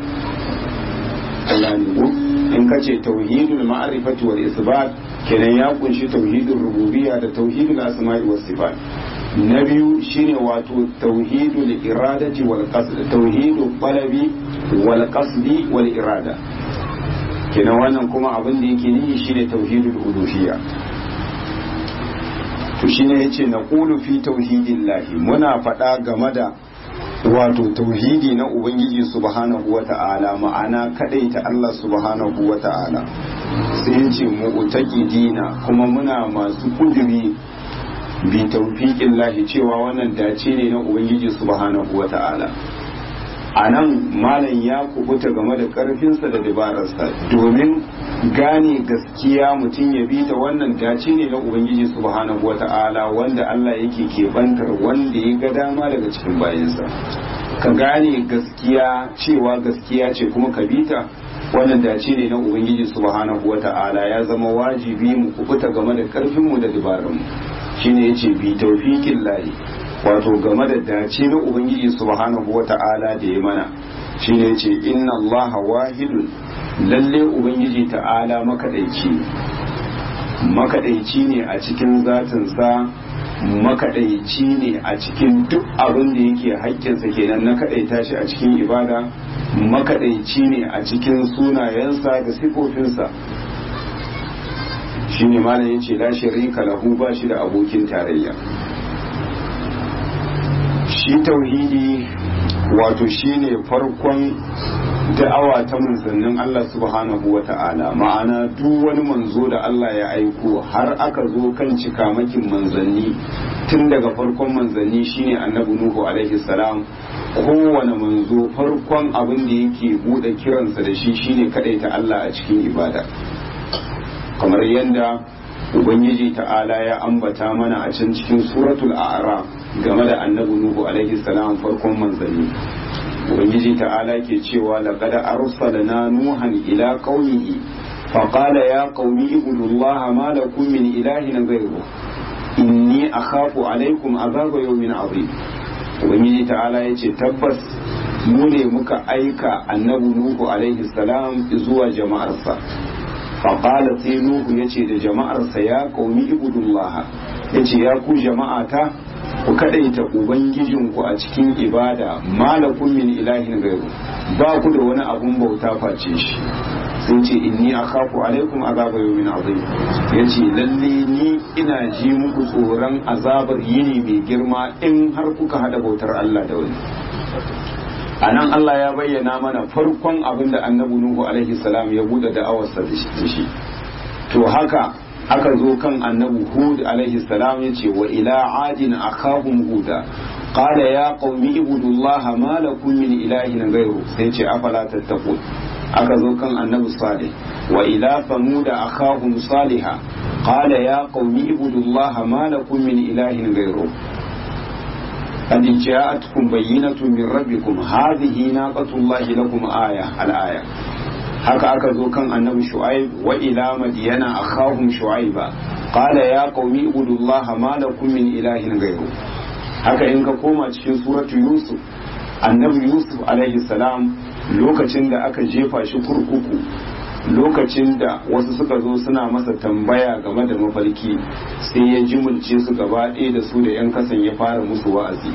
in ka ce tauhidul ma'rifati wal isbat kenan ya kunshi tauhidul rububiyya da tauhidul asma'i was sifat na biyu shine wato tauhidul iradati wal qasd tauhidul talabi wal qasdi wal irada kenan wannan kuma abin da yake nihi shine tauhidul uluhiyya to shine yace na qulu fi tauhidillahi muna faɗa game da wato tauhidi na ubangiji subhanahu wata'ala ma'ana ta Allah subhanahu wata'ala sai yace mu'taqidina kuma muna masu kuduri bi tawfiqin lahi cewa wannan dace ne na ubangiji subhanahu wata'ala a nan malam ya kubuta game da karfinsa da dabararsa domin gane gaskiya mutum ya bi ta wannan dace ne na ubangiji subhanahu wata'ala wanda Allah yake kebantar wanda ya ga dama daga cikin bayansa ka gane gaskiya cewa gaskiya ce kuma ka bi ta wannan dace ne na ubangiji subhanahu wata'ala ya zama wajibi mu kubuta game da karfinmu da dabararmu shine yace bi tawfiqin lahi wato game da dace na ubangiji subhanahu wata'ala da ya mana shine yace inna allaha wahidun lalle ubangiji ta'ala makadaici makadaici ne a cikin zatinsa makadaici ne a cikin duk abin da yake haƙƙinsa kenan na kadaita shi a cikin ibada makadaici ne a cikin sunayensa da sifofinsa shine malam yace la sharika lahu ba shi da abokin tarayya shi tauhidi wato shine farkon da'awa ta manzannin Allah subhanahu wa ta'ala ma'ana duk wani manzo da Allah ya aiko har aka zo kan cikamakin manzanni tun daga farkon manzanni shine annabi nuhu alaihi salam kowane manzo farkon abin da yake bude kiransa da shi shine ta Allah a cikin ibada kamar yadda ubangiji ta'ala ya ambata mana a can cikin suratul a'raf game da annabi nuhu alaihi salam farkon manzanni ubangiji ta'ala ke cewa laqad arsalna nuhan ila qaumihi فقال يا قوم اعبدوا الله ما لكم من إله غيره إني أخاف عليكم عذاب يوم عظيم ubangiji ta'ala ya ce tabbas mu ne muka aika annabi nuhu alaihi salam zuwa jama'arsa faƙala sai nuhu ya ce da jama'arsa ya ƙaumi ibudullah ya ce ya ku jama'ata ku kaɗaita ubangijinku a cikin ibada malakun min ilahin gairu ba ku da wani abun bauta face shi sun ce inni akhafu alaikum azaba yawmin azim yace lalle ni ina ji muku tsoron azabar yini mai girma in har kuka hada bautar Allah da wani anan Allah ya bayyana mana farkon abin da annabi Nuhu alaihi salam ya bude da'awarsa da shi to haka aka zo kan annabi Hud alaihi salam yace wa ila adin akhahum huda qala ya qaumi ibudullaha ma lakum min ilahin ghayru sai ce afala tattaqun aka zo kan annabi salih wa ila samuda akhahum saliha qala ya qaumi ibudullaha ma lakum min ilahin ghayru قد جاءتكم بينة من ربكم هذه ناقة الله لكم آية الآية haka aka zo kan annabi shu'aib wa ila madiyana akhahum shu'aiba qala ya qaumi ibudullaha ma lakum min ilahin ghayru haka in ka koma cikin suratu yusuf annabi yusuf alaihi salam lokacin da aka jefa shi kurkuku lokacin da wasu suka zo suna masa tambaya game da mafarki sai ya jimulce su gaba ɗaya da su da 'yan kasan ya fara musu wa'azi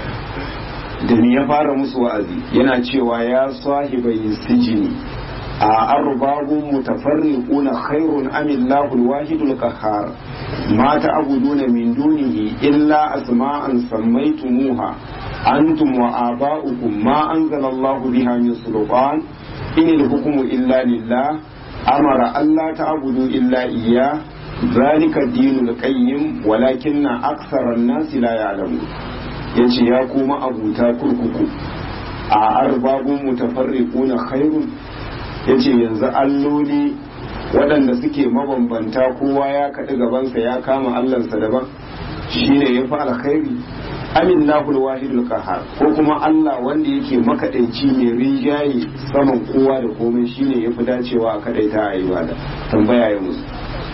da ni ya fara musu wa'azi yana cewa ya sahibai sijini a arbabun mutafarriquna khairun am Allahul wahidul qahhar ma ta'buduna min dunihi illa asma'an sammaytumuha antum wa aba'ukum ma anzala Allahu biha min sultan in al-hukmu illa lillah amara alla ta'budu illa iyyah ذلك الدين القيم ولكن أكثر الناس لا يعلمون yace ya kuma abuta kurkuku a arbabun mutafarriquna khairun yace yanzu alloli waɗanda suke mabambanta kowa ya kaɗi gabansa ya kama allansa daban shine ya fi alkhairi amin lahul wahidul qahar ko kuma Allah wanda yake makaɗaici mai rinjaye saman kowa da komai shine ya fi dacewa a kaɗaita a ibada tambaya ya musu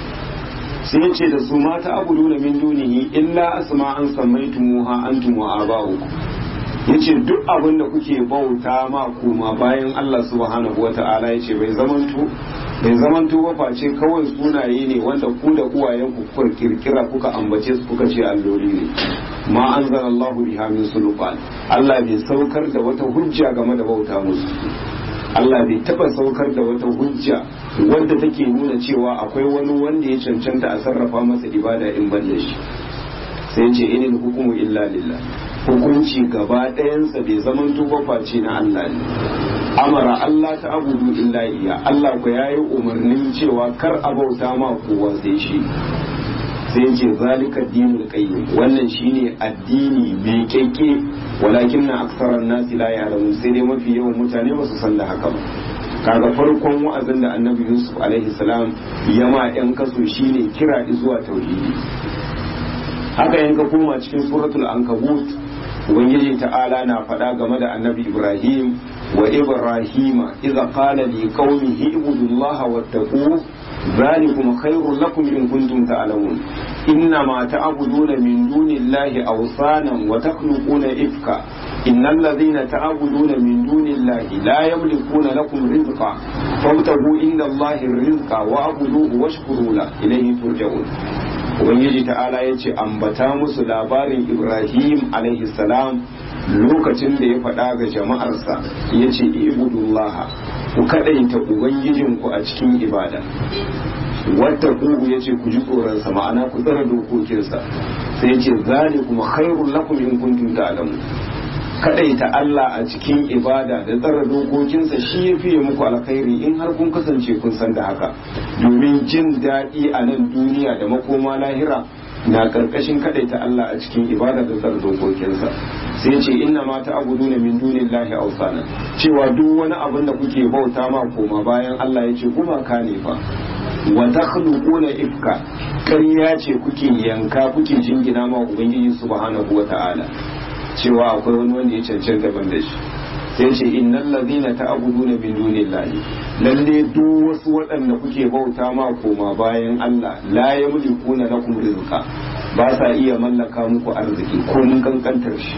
sai ce da su mata abudu na min dunihi illa asma an sammaitumuha antum wa aba'ukum yace duk abin da kuke bauta ma kuma bayan Allah subhanahu wata'ala yace bai zamanto bai zamanto ba face kawai sunaye ne wanda ku da uwayen ku kuka kirkira kuka ambace su kuka ce alloli ne ma anzala Allah biha min sulfan Allah bai saukar da wata hujja game da bauta musu Allah bai taba saukar da wata hujja wadda take nuna cewa akwai wani wanda ya cancanta a sarrafa masa ibada in ban da shi sai ce inil hukumu illa lillah hukunci gaba ɗayansa bai zaman tuba face na Allah ne amara Allah ta abudu illa iya Allah ku yayi umarnin cewa kar a bauta ma kowa sai shi sai ce zalika dinul qayyim wannan shine addini mai keke walakin na aksaran nasi la ya'lamun sai dai mafi yawan mutane ba su san da haka ba kaga farkon wa'azin da annabi yusuf alaihi salam ya ma yan kaso shine kira zuwa tauhidi haka in ka koma cikin suratul ankabut ubangiji ta'ala na faɗa game da annabi ibrahim wa ibrahima idza qala li qaumihi ibudullaha wattaqu ذلكم خير لكم إن كنتم تعلمون إنما تعبدون من دون الله أوثانا وتخلقون إفكا إن الذين تعبدون من دون الله لا يملكون لكم رزقا فابتغوا عند الله الرزق واعبدوه واشكروا له إليه ترجعون ubangiji ta'ala ya ce ambata musu labarin ibrahim alaihi salam lokacin da ya faɗa ga jama'arsa ya ce ibudullaha ku kaɗaita ubangijinku a cikin ibada wata kugu ya ce ku ji tsoronsa ma'ana ku tsara dokokinsa sai ce zalikum khairul lakum in kuntum ta'lamun kadaita Allah a cikin ibada da tsara dokokinsa shi ya fiye muku alkhairi in har kun kasance kun san da haka domin jin daɗi a nan duniya da makoma lahira na karkashin kadaita Allah a cikin ibada da tsar dokokinsa sai ce inna ma ta'buduna min dunillahi awsana cewa duk wani abin da kuke bauta ma koma bayan Allah yace gumaka ne fa wa takhluquna ifka ƙarya ce kuke yanka kuke jingina ma ubangiji subhanahu wata'ala cewa akwai wani wanda ya cancanta ban da shi sai ce innal ladhina ta'buduna min dunillahi lalle duk wasu waɗanda kuke bauta ma koma bayan Allah la yamlikuna lakum rizqa ba sa iya mallaka muku arziki ko mun kankantar shi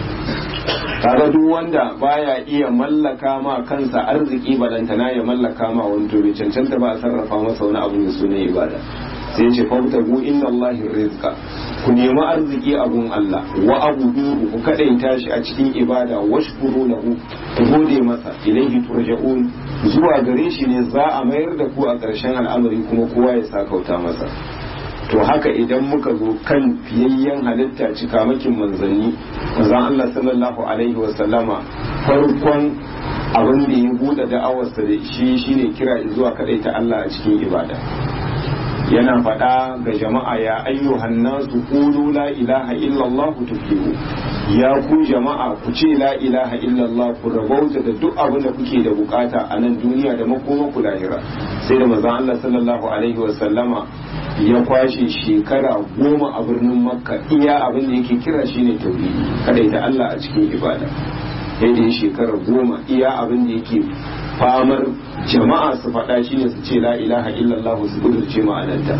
kaga duk wanda baya iya mallaka ma kansa arziki balantana ya mallaka ma wani to bai cancanta ba a sarrafa masa wani abu da sunan ibada sai ce fabtagu inna Allahi rizqa ku nemi arziki abun Allah wa abuduhu ku kadaita shi a cikin ibada washkuru lahu ku gode masa ilaihi turja'un zuwa gare shi ne za a mayar da ku a ƙarshen al'amari kuma kowa ya sakauta masa to haka idan muka zo kan fiyayyen halitta cikamakin manzanni manzon Allah sallallahu alaihi wa sallama farkon abin da ya buɗe da'awarsa da shi shine kira zuwa kadaita Allah a cikin ibada yana faɗa ga jama'a ya ayyuhan nasu qulu la ilaha illallah tuflihu ya ku jama'a ku ce la ilaha illallah ku rabauta da duk abin da kuke da bukata a nan duniya da makoma ku lahira sai da manzon Allah sallallahu alaihi wa sallama ya kwashe shekara goma a birnin makka iya abin da yake kira shine tauhidi kada ita Allah a cikin ibada sai da shekara goma iya abin da yake famar jama'a su faɗa shine su ce la ilaha illallah su kudurce ma'anarta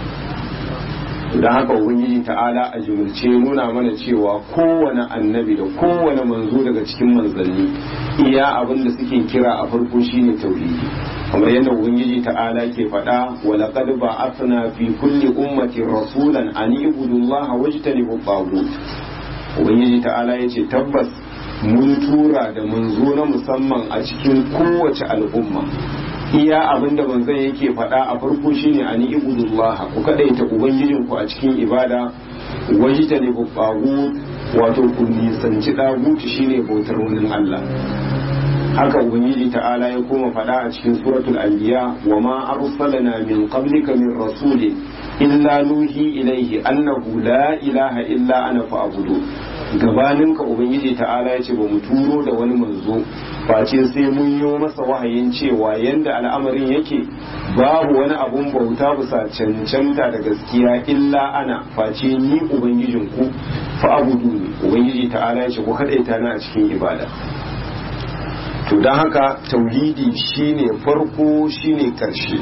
don haka ubangiji ta'ala a jimilce nuna mana cewa kowane annabi da kowane manzo daga cikin manzanni iya abin da suke kira a farko shine tauhidi kamar yadda ubangiji ta'ala ke faɗa wa laqad ba'athna fi kulli ummatin rasulan an ibudullaha wajtanibu tagut ubangiji ta'ala yace tabbas mun tura da manzo na musamman a cikin kowace al'umma iya abin da manzon yake faɗa a farko shine ani ibudullaha ku kadaita ubangijin ku a cikin ibada wajtanibu tagut wato ku nisanci daguti shine bautar wani Allah haka ubangiji ta'ala ya koma faɗa a cikin suratul anbiya wa ma arsalna min qablika min rasulin illa nuhi ilaihi annahu la ilaha illa ana fa'budu gabanin ka ubangiji ta'ala ya ce ba mu turo da wani manzo face sai mun yi masa wahayin cewa yanda al'amarin yake babu wani abun bauta bisa cancanta da gaskiya illa ana face ni ubangijin ku fa'budu ne ubangiji ta'ala ya ce ku kadaita na a cikin ibada to don haka tauhidi shine farko shine karshe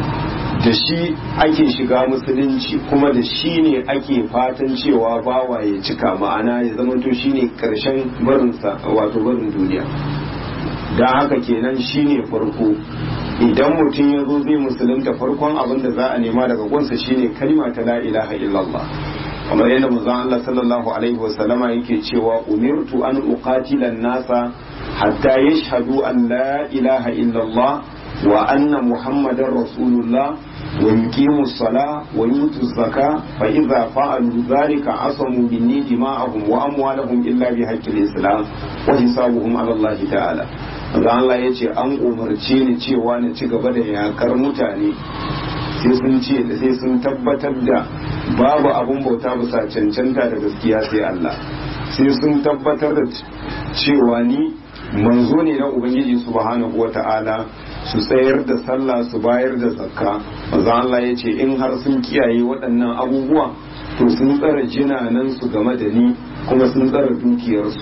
da shi ake shiga musulunci kuma da shi ne ake fatan cewa bawa ya cika ma'ana ya zamanto shine karshen barinsa wato barin duniya don haka kenan shine farko idan mutum ya zo zai musulunta farkon abin da za a nema daga gunsa shine kalma ta la ilaha illallah kamar yadda manzon Allah sallallahu alaihi wasallama yake cewa umirtu an uqatila nasa hatta yashhadu an la ilaha illallah wa anna muhammadar rasulullah wa yuqimu as-salah wa yutu az-zakah fa idza fa'alu dhalika asamu minni dima'ahum wa amwalahum illa bi haqqil islam wa hisabuhum ala Allah ta'ala manzon Allah yace an umarce ni cewa na ci gaba da yakar mutane sai sun ce sai sun tabbatar da babu abun bauta bisa cancanta da gaskiya sai Allah sai sun tabbatar da cewa ni manzo ne na ubangiji subhanahu wata'ala su tsayar da sallah su bayar da zakka manzo Allah ya ce in har sun kiyaye waɗannan abubuwa to sun tsara jinanan su game da ni kuma sun tsara dukiyarsu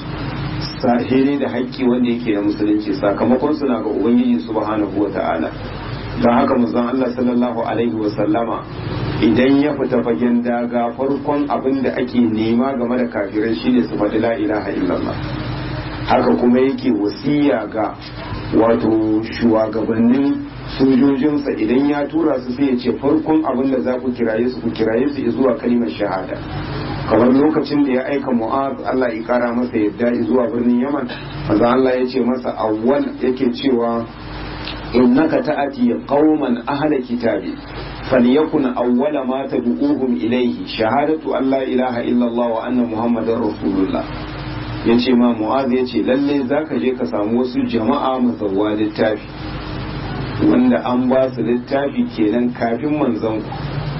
sahere da haƙƙi wanda yake da musulunci sakamakon suna ga ubangiji subhanahu wata'ala don haka manzon Allah sallallahu alaihi wasallama idan ya fita fagen daga farkon abin da ake nema game da kafirai shine su faɗi la ilaha illallah haka kuma yake wasiya ga wato shugabannin sojojinsa idan ya tura su sai ya ce farkon abin da za ku kiraye su ku kiraye su zuwa kalimar shahada kamar lokacin da ya aika mu'az Allah ya kara masa yadda zuwa birnin yaman maza Allah ya ce masa awwal yake cewa innaka ta'ati qauman ahla kitabi فليكن أول ما تدعوهم إليه شهادة أن لا إله إلا الله وأن محمد رسول الله yace ma mu'az ya ce lalle za ka je ka samu wasu jama'a mazauwa littafi wanda an ba su littafi kenan kafin manzon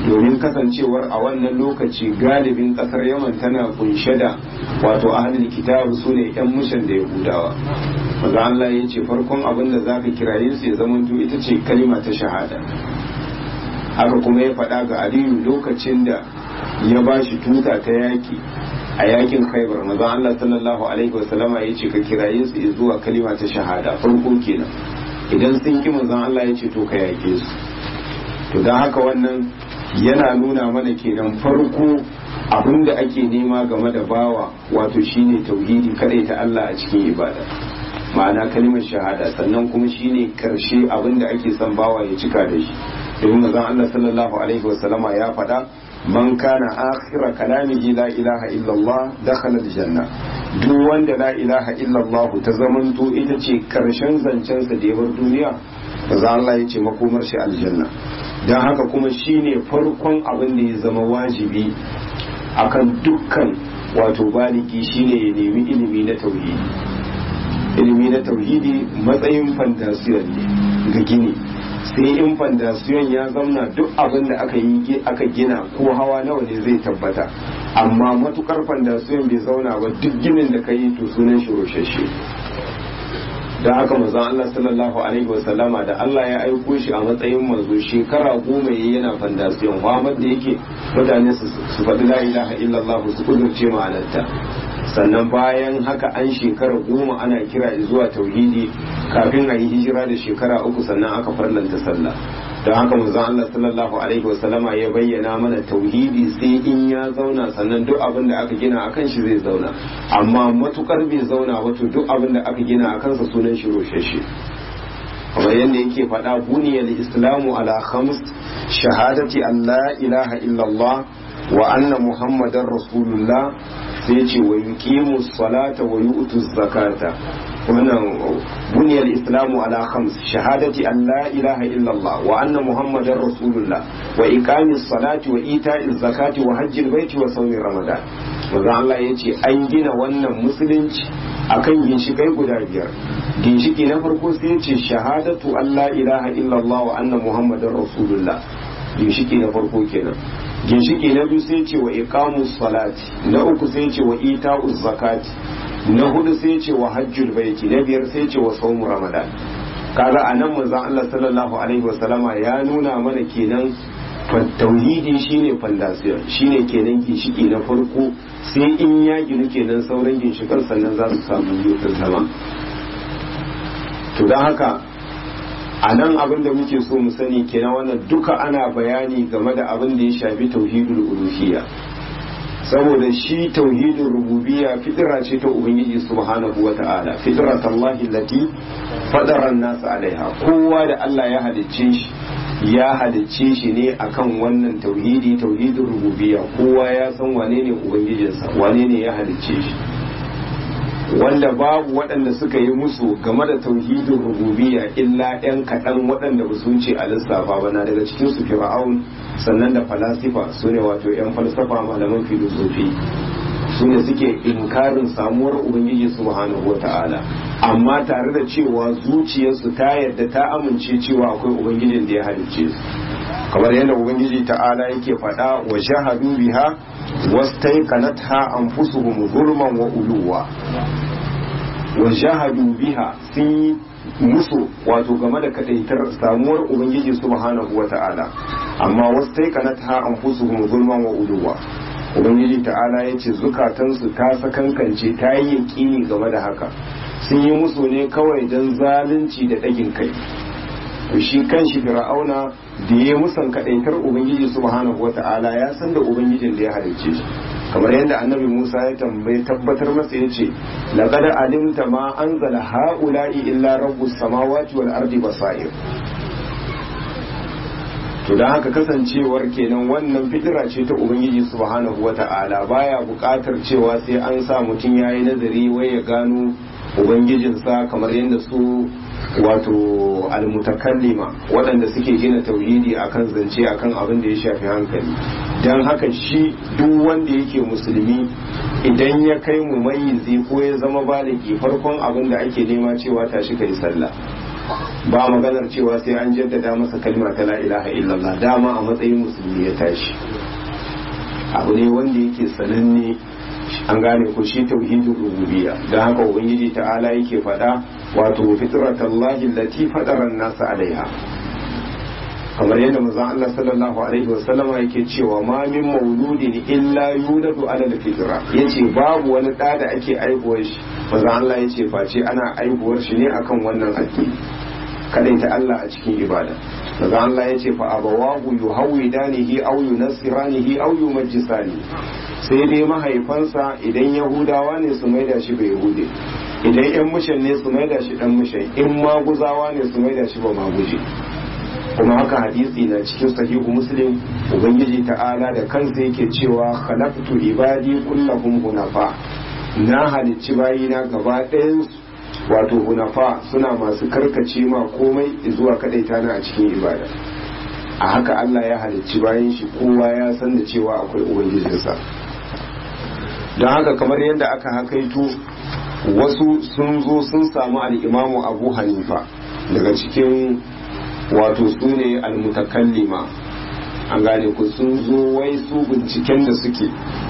domin kasancewar a wannan lokaci galibin kasar yaman tana kunshe da wato ahlul kitab su ne yan mushan da yahudawa maza Allah ya ce farkon abin da zaka kiraye su ya zama ita ce kalima ta shahada haka kuma ya faɗa ga aliyu lokacin da ya ba shi tuta ta yaki a yakin khaibar maza Allah sallallahu alaihi wasallama ya ce ka kiraye su zuwa kalima ta shahada farko kenan idan sun ki manzon Allah ya ce to ka yake su to don haka wannan yana nuna mana kenan farko abin da ake nema game da bawa wato shine tauhidi kadai ta Allah a cikin ibada ma'ana kalimar shahada sannan kuma shine karshe abin da ake son bawa ya cika da shi domin manzon Allah sallallahu alaihi wasallama ya faɗa man kana akhira kalamihi la ilaha illallah dakhala aljanna duk wanda la ilaha illallah ta zamanto ita ce karshen zancensa da ya bar duniya manzon Allah ya ce makomar shi aljanna don haka kuma shine farkon abin da ya zama wajibi akan dukkan wato baliki shine ya nemi ilimi na tauhidi ilimi na tauhidi matsayin fantasiyon ne ga gini sai in fantasiyon ya zamna duk abin da aka yi aka gina ko hawa nawa ne zai tabbata amma matukar fantasiyon bai zauna ba duk ginin da ka yi to sunan shi roshashe da haka manzon Allah sallallahu alaihi wa sallama da Allah ya aiko shi a matsayin manzo shekara goma yayi yana fandasiyon Muhammad da yake mutane su faɗi la ilaha illallah su kudurce ma'anarta sannan bayan haka an shekara goma ana kira zuwa tauhidi kafin a yi hijira da shekara uku sannan aka farlanta sallah don haka manzon Allah sallallahu alaihi wa sallama ya bayyana mana tauhidi sai in ya zauna sannan duk abin da aka gina akan shi zai zauna amma matukar bai zauna wato duk abin da aka gina akan sa sunan shi roshashe kamar yadda yake faɗa buniyal islamu ala khams shahadati an la ilaha illallah wa anna muhammadar rasulullah sai ce wa yuqimu salata wa yu'tu zakata wannan buniyar islamu ala khams shahadati an la ilaha illallah wa anna muhammadar rasulullah wa iqamis salati wa ita'iz zakati wa hajjil baiti wa sawmi ramadan manzo Allah yace an gina wannan musulunci akan ginshikai guda biyar ginshiki na farko sai yace shahadatu an la ilaha illallah wa anna muhammadar rasulullah ginshiki na farko kenan ginshiki na biyu sai ce wa iqamus salati na uku sai ce wa ita'uz zakati na hudu sai ce wa hajjul baiti na biyar sai ce wa saumu ramadan kaga anan manzon Allah sallallahu alaihi wasallama ya nuna mana kenan tauhidi shine fondasiyon shine kenan ginshiki na farko sai in ya ginu kenan sauran ginshikan sannan za su samu yutar zama to don haka a nan abin da muke so mu sani kenan wannan duka ana bayani game da abin da ya shafi tauhidul uluhiyya saboda shi tauhidin rububiyya fitira ce ta ubangiji subhanahu wa ta'ala fitrat Allah lati fadara nasu alaiha kowa da Allah ya halicce shi ya halicce shi ne akan wannan tauhidi tauhidin rububiyya kowa ya san wane ne ubangijinsa wane ne ya halicce shi wanda babu waɗanda suka yi musu game da tauhidin rububiyya illa ɗan kaɗan waɗanda ba su wuce a lissafa ba na daga cikin su fir'aun sannan da falasifa su ne wato 'yan falsafa malaman filosofi su ne suke inkarin samuwar ubangiji subhanahu wa ta'ala amma tare da cewa zuciyarsu ta yarda ta amince cewa akwai ubangijin da ya halicce su kamar yadda ubangiji ta'ala yake faɗa wa shahadu biha wastaiqanatha anfusuhum zulman wa uluwa wa shahadu biha sun yi musu wato game da kadaitar samuwar ubangiji subhanahu wa ta'ala amma wastaiqanatha anfusuhum zulman wa uluwa ubangiji ta'ala ya ce zukatansu ta sakankance ta yi yaƙini game da haka sun yi musu ne kawai don zalunci da ɗagin kai to shi kan shi fir'auna da ya musan kaɗaitar ubangiji subhanahu wa ta'ala ya san da ubangijin da ya halicce shi kamar yadda annabi musa ya tambayi tabbatar masa ya ce laqad alimta ma anzala ha'ula'i illa rabbus samawati wal ardi basair to don haka kasancewar kenan wannan fitira ce ta ubangiji subhanahu wata'ala baya buƙatar cewa sai an sa mutum ya yi nazari wai ya gano ubangijinsa kamar yadda su wato almutakallima waɗanda suke gina tauhidi akan zance akan abin da ya shafi hankali don haka shi duk wanda yake musulmi idan ya kai mu mayizi ko ya zama baliki farkon abin da ake nema cewa tashi kai sallah ba maganar cewa sai an jaddada masa kalma ta la ilaha illallah dama a matsayin musulmi ya tashi abu ne wanda yake sananne an gane ko shi tauhidin rububiyya don haka ubangiji ta'ala yake faɗa wato fitratallahi allati fadara nasa alaiha kamar yadda manzon Allah sallallahu alaihi wa sallama yake cewa ma min mauludin illa yuladu ala alfitra yace babu wani da da ake aihuwar shi manzon Allah yace face ana aihuwar shi ne akan wannan addini kadaita Allah a cikin ibada manzon Allah yace fa abawahu yuhawidanihi aw yunassiranihi aw yumajjisani sai dai mahaifansa idan yahudawa ne su maida shi bai yahude idan yan mushan ne su maida shi dan mushan in maguzawa ne su maida shi ba maguje kuma haka hadisi na cikin sahihu muslim ubangiji ta'ala da kansa yake cewa khalaqtu ibadi kullahum hunafa na halicci bayina gaba ɗayan wato hunafa suna masu karkace ma komai zuwa kadaita na a cikin ibada a haka Allah ya halicci bayan shi kowa ya san da cewa akwai ubangijinsa don haka kamar yadda aka hakaito wasu sun zo sun samu al'imamu abu hanifa daga cikin wato su ne almutakallima an gane ku sun zo wai su binciken da suke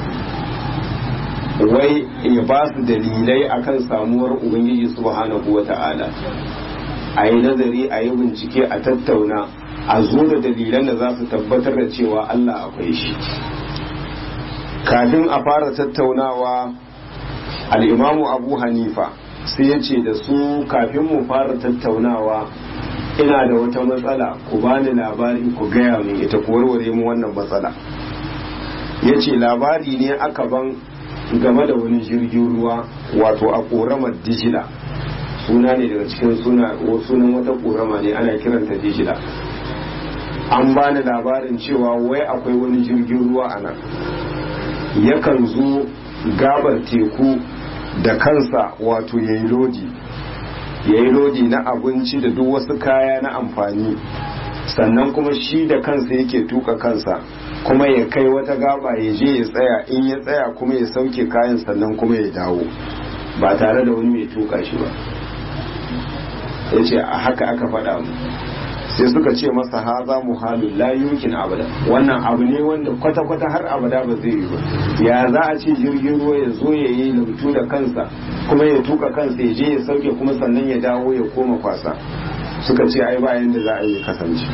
wai ya ba su dalilai akan samuwar ubangiji subhanahu wa ta'ala a yi nazari a yi bincike a tattauna a zo da dalilan da za su tabbatar da cewa allah akwai shi kafin a fara tattaunawa al'imamu abu hanifa sai ya ce da su kafin mu fara tattaunawa ina da wata matsala ku bani labari ku gaya min ita ku warware mu wannan matsala ya ce labari ne aka ban game da wani jirgin ruwa wato a ƙoramar dijila suna ne daga cikin sunan wata ƙorama ne ana kiranta dijila an bani labarin cewa wai akwai wani jirgin ruwa a nan yakan zo gabar teku da kansa wato ya yi lodi ya yi lodi na abinci da duk wasu kaya na amfani sannan kuma shi da kansa yake tuka kansa kuma ya kai wata gaba ya je ya tsaya in ya tsaya kuma ya sauke kayan sannan kuma ya dawo ba tare da wani mai tuka shi ba ya ce a haka aka faɗa mu sai suka ce masa haza muhalun la yumkin abada wannan abu ne wanda kwata-kwata har abada ba zai yi ba ya za a ce jirgin ruwa ya zo ya yi lautu da kansa kuma ya tuka kansa ya je ya sauke kuma sannan ya dawo ya koma kwasa suka ce ai bayan da za a yi kasance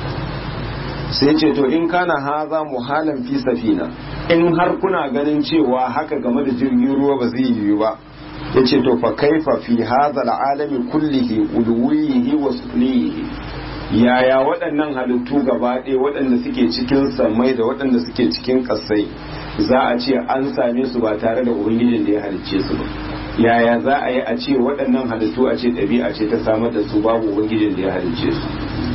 sai ce to in kana haza muhalan fi safina in har kuna ganin cewa haka game da jirgin ruwa ba zai yi ba ya ce to fa kaifa fi haza al'alami kullihi uluwihi wa suflihi yaya waɗannan halittu gaba ɗaya waɗanda suke cikin samai da waɗanda suke cikin ƙasai za a ce an same su ba tare da ubangijin da ya halicce su ba yaya za a yi a ce waɗannan halittu a ce ɗabi'a ce ta samar da su babu ubangijin da ya halicce su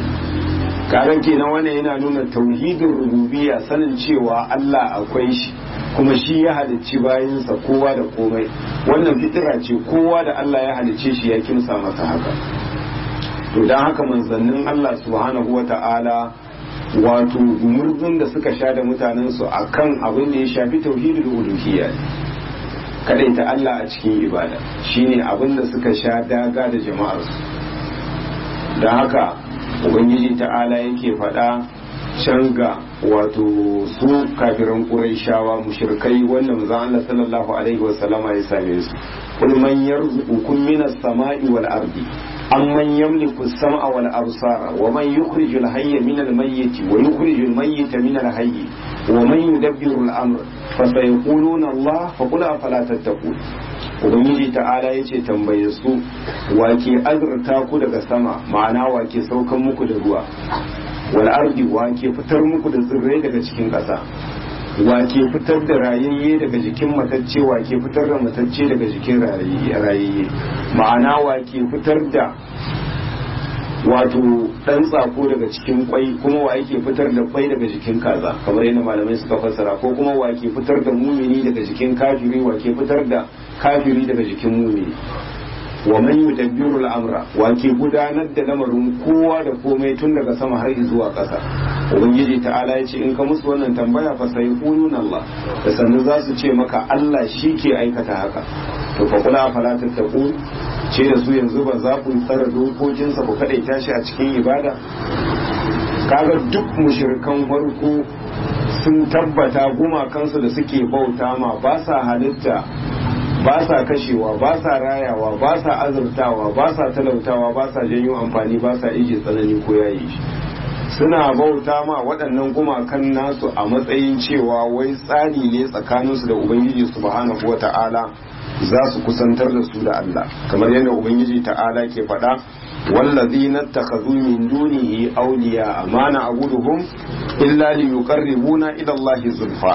karan kenan wannan yana nuna tauhidin rububiyya sanin cewa Allah akwai shi kuma shi ya halicci bayansa kowa da komai wannan fitira ce kowa da Allah ya halicce shi ya kimsa masa haka to don haka manzannin Allah subhanahu wa ta'ala wato murzun da suka sha da mutanensu a kan abin da ya shafi tauhidul uluhiyya ta Allah a cikin ibada shine abin da suka sha daga da jama'arsu don haka ubangiji ta'ala yake faɗa can ga wato su kafiran ƙurayshawa mushrikai wanda manzon Allah sallallahu alaihi wasallama ya same su kul man yarzuqukum minas sama'i wal ardi amman yamliku as-sam'a wal absara wa man yukhrijul hayya min al-mayyit wa yukhrijul mayyita min al-hayy wa man yudabbiru al-amr fa sayaquluna Allah fa qul afala tattaqun ubangiji ta'ala yace tambaye su wake azurta ku daga sama ma'ana wake saukan muku da ruwa wal ardi wake fitar muku da tsirrai daga cikin ƙasa wake fitar da rayayye daga jikin matacce wake fitar da matacce daga jikin rayayye ma'ana wake fitar da wato dan tsako daga cikin kwai kuma wa yake fitar da kwai daga jikin kaza kamar yadda malamai suka fassara ko kuma wa ke fitar da mumini daga jikin kafiri wa ke fitar da kafiri daga jikin mumini wa man yudabbiru al-amra wa ke gudanar da lamarin kowa da komai tun daga sama har zuwa ƙasa ubangiji ta'ala ya ce in ka musu wannan tambaya fa sai qulun Allah da sannan za su ce maka Allah shi ke aikata haka to fa kula fala tattaqu ce da su yanzu ba za ku tsara dokokinsa ku kaɗaita shi a cikin ibada kaga duk mushrikan farko sun tabbata gumakansu da suke bauta ma ba sa halitta ba sa kashewa ba sa rayawa ba sa azurtawa ba sa talautawa ba sa janyo amfani ba sa ije tsanani ko yayi shi suna bauta ma waɗannan gumakan nasu a matsayin cewa wai tsari ne tsakaninsu da ubangiji subhanahu wata'ala za su kusantar da su da Allah kamar yadda ubangiji ta'ala ke faɗa wallazina takhadhu min dunihi awliya ma na'buduhum illa liyuqarribuna ila Allah zulfa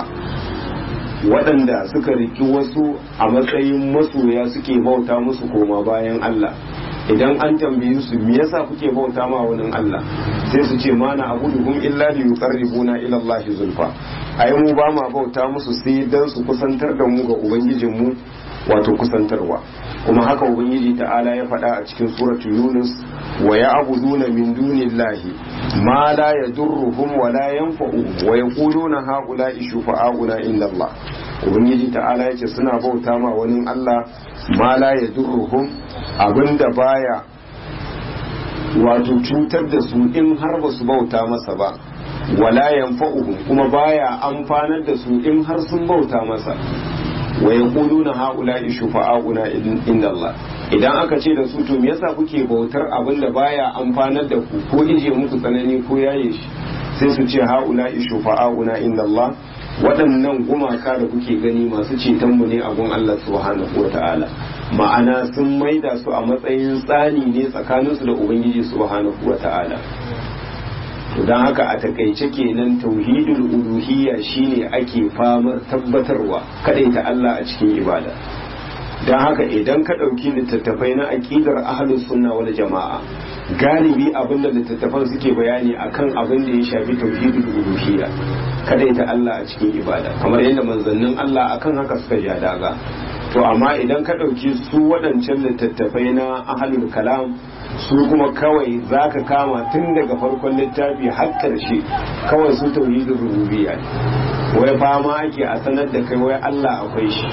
waɗanda suka riki wasu a matsayin masoya suke bauta musu koma bayan Allah idan an tambaye su me yasa kuke bauta ma wani Allah sai su ce mana abuduhum illa li yuqarribuna ila Allah zulfa ai mu ba ma bauta musu sai dan su kusantar da mu ga ubangijin mu wato kusantarwa kuma haka ubangiji ta'ala ya faɗa a cikin suratu yunus wa ya'buduna min dunillahi ma la yadurruhum wa la yanfa'uhum wa yaquluna haula'i shufa'auna inda Allah ubangiji ta'ala yace suna bauta ma wani Allah ma la yadurruhum abinda baya wato cutar da su in har ba su bauta masa ba wala yanfa'uhum kuma baya amfanar da su in har sun bauta masa wa yaquluna haula'i shufa'auna inda Allah idan aka ce da su to me yasa kuke bautar abin da baya amfanar da ku ko ije muku tsanani ko yaye shi sai su ce haula'i shufa'auna inda Allah waɗannan gumaka da kuke gani masu ceton mu ne a gun Allah subhanahu wata'ala ma'ana sun maida su a matsayin tsani ne tsakaninsu da ubangiji subhanahu wata'ala don haka a takaice kenan tauhidul uluhiyya shine ake famar tabbatarwa ta Allah a cikin ibada don haka idan ka ɗauki littattafai na aƙidar ahlus sunna wal jama'a galibi abinda littattafan suke bayani akan abin da ya shafi tauhidul uluhiyya ta Allah a cikin ibada kamar yadda manzannin Allah akan haka suka ja daga to amma idan ka ɗauki su waɗancan littattafai na ahlul kalam su kuma kawai za ka kama tun daga farkon littafi har ƙarshe kawai su tauhidin rububiyya ne wai fama ake a sanar da kai wai Allah akwai shi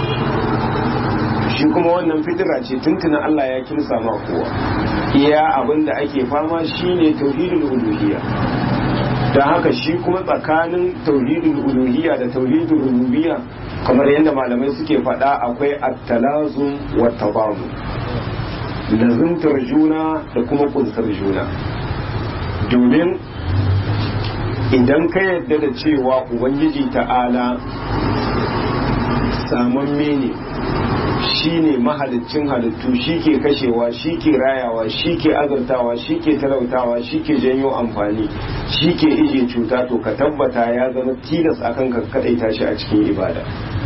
shi kuma wannan fitira ce tuntuna Allah ya kinsa ma kowa iya abin da ake fama shine tauhidul uluhiyya don haka shi kuma tsakanin tauhidul uluhiyya da tauhidul rububiyya kamar yadda malamai suke faɗa akwai at-talazum wa tabamu lazimtar juna da kuma kunsar juna domin idan ka yadda da cewa ubangiji ta'ala samamme ne shi ne mahalicin halittu shi ke kashewa shi ke rayawa shi ke azurtawa shi ke talautawa shi ke janyo amfani shi ke ije cuta to ka tabbata ya zama tilas akan ka kadaita shi a cikin ibada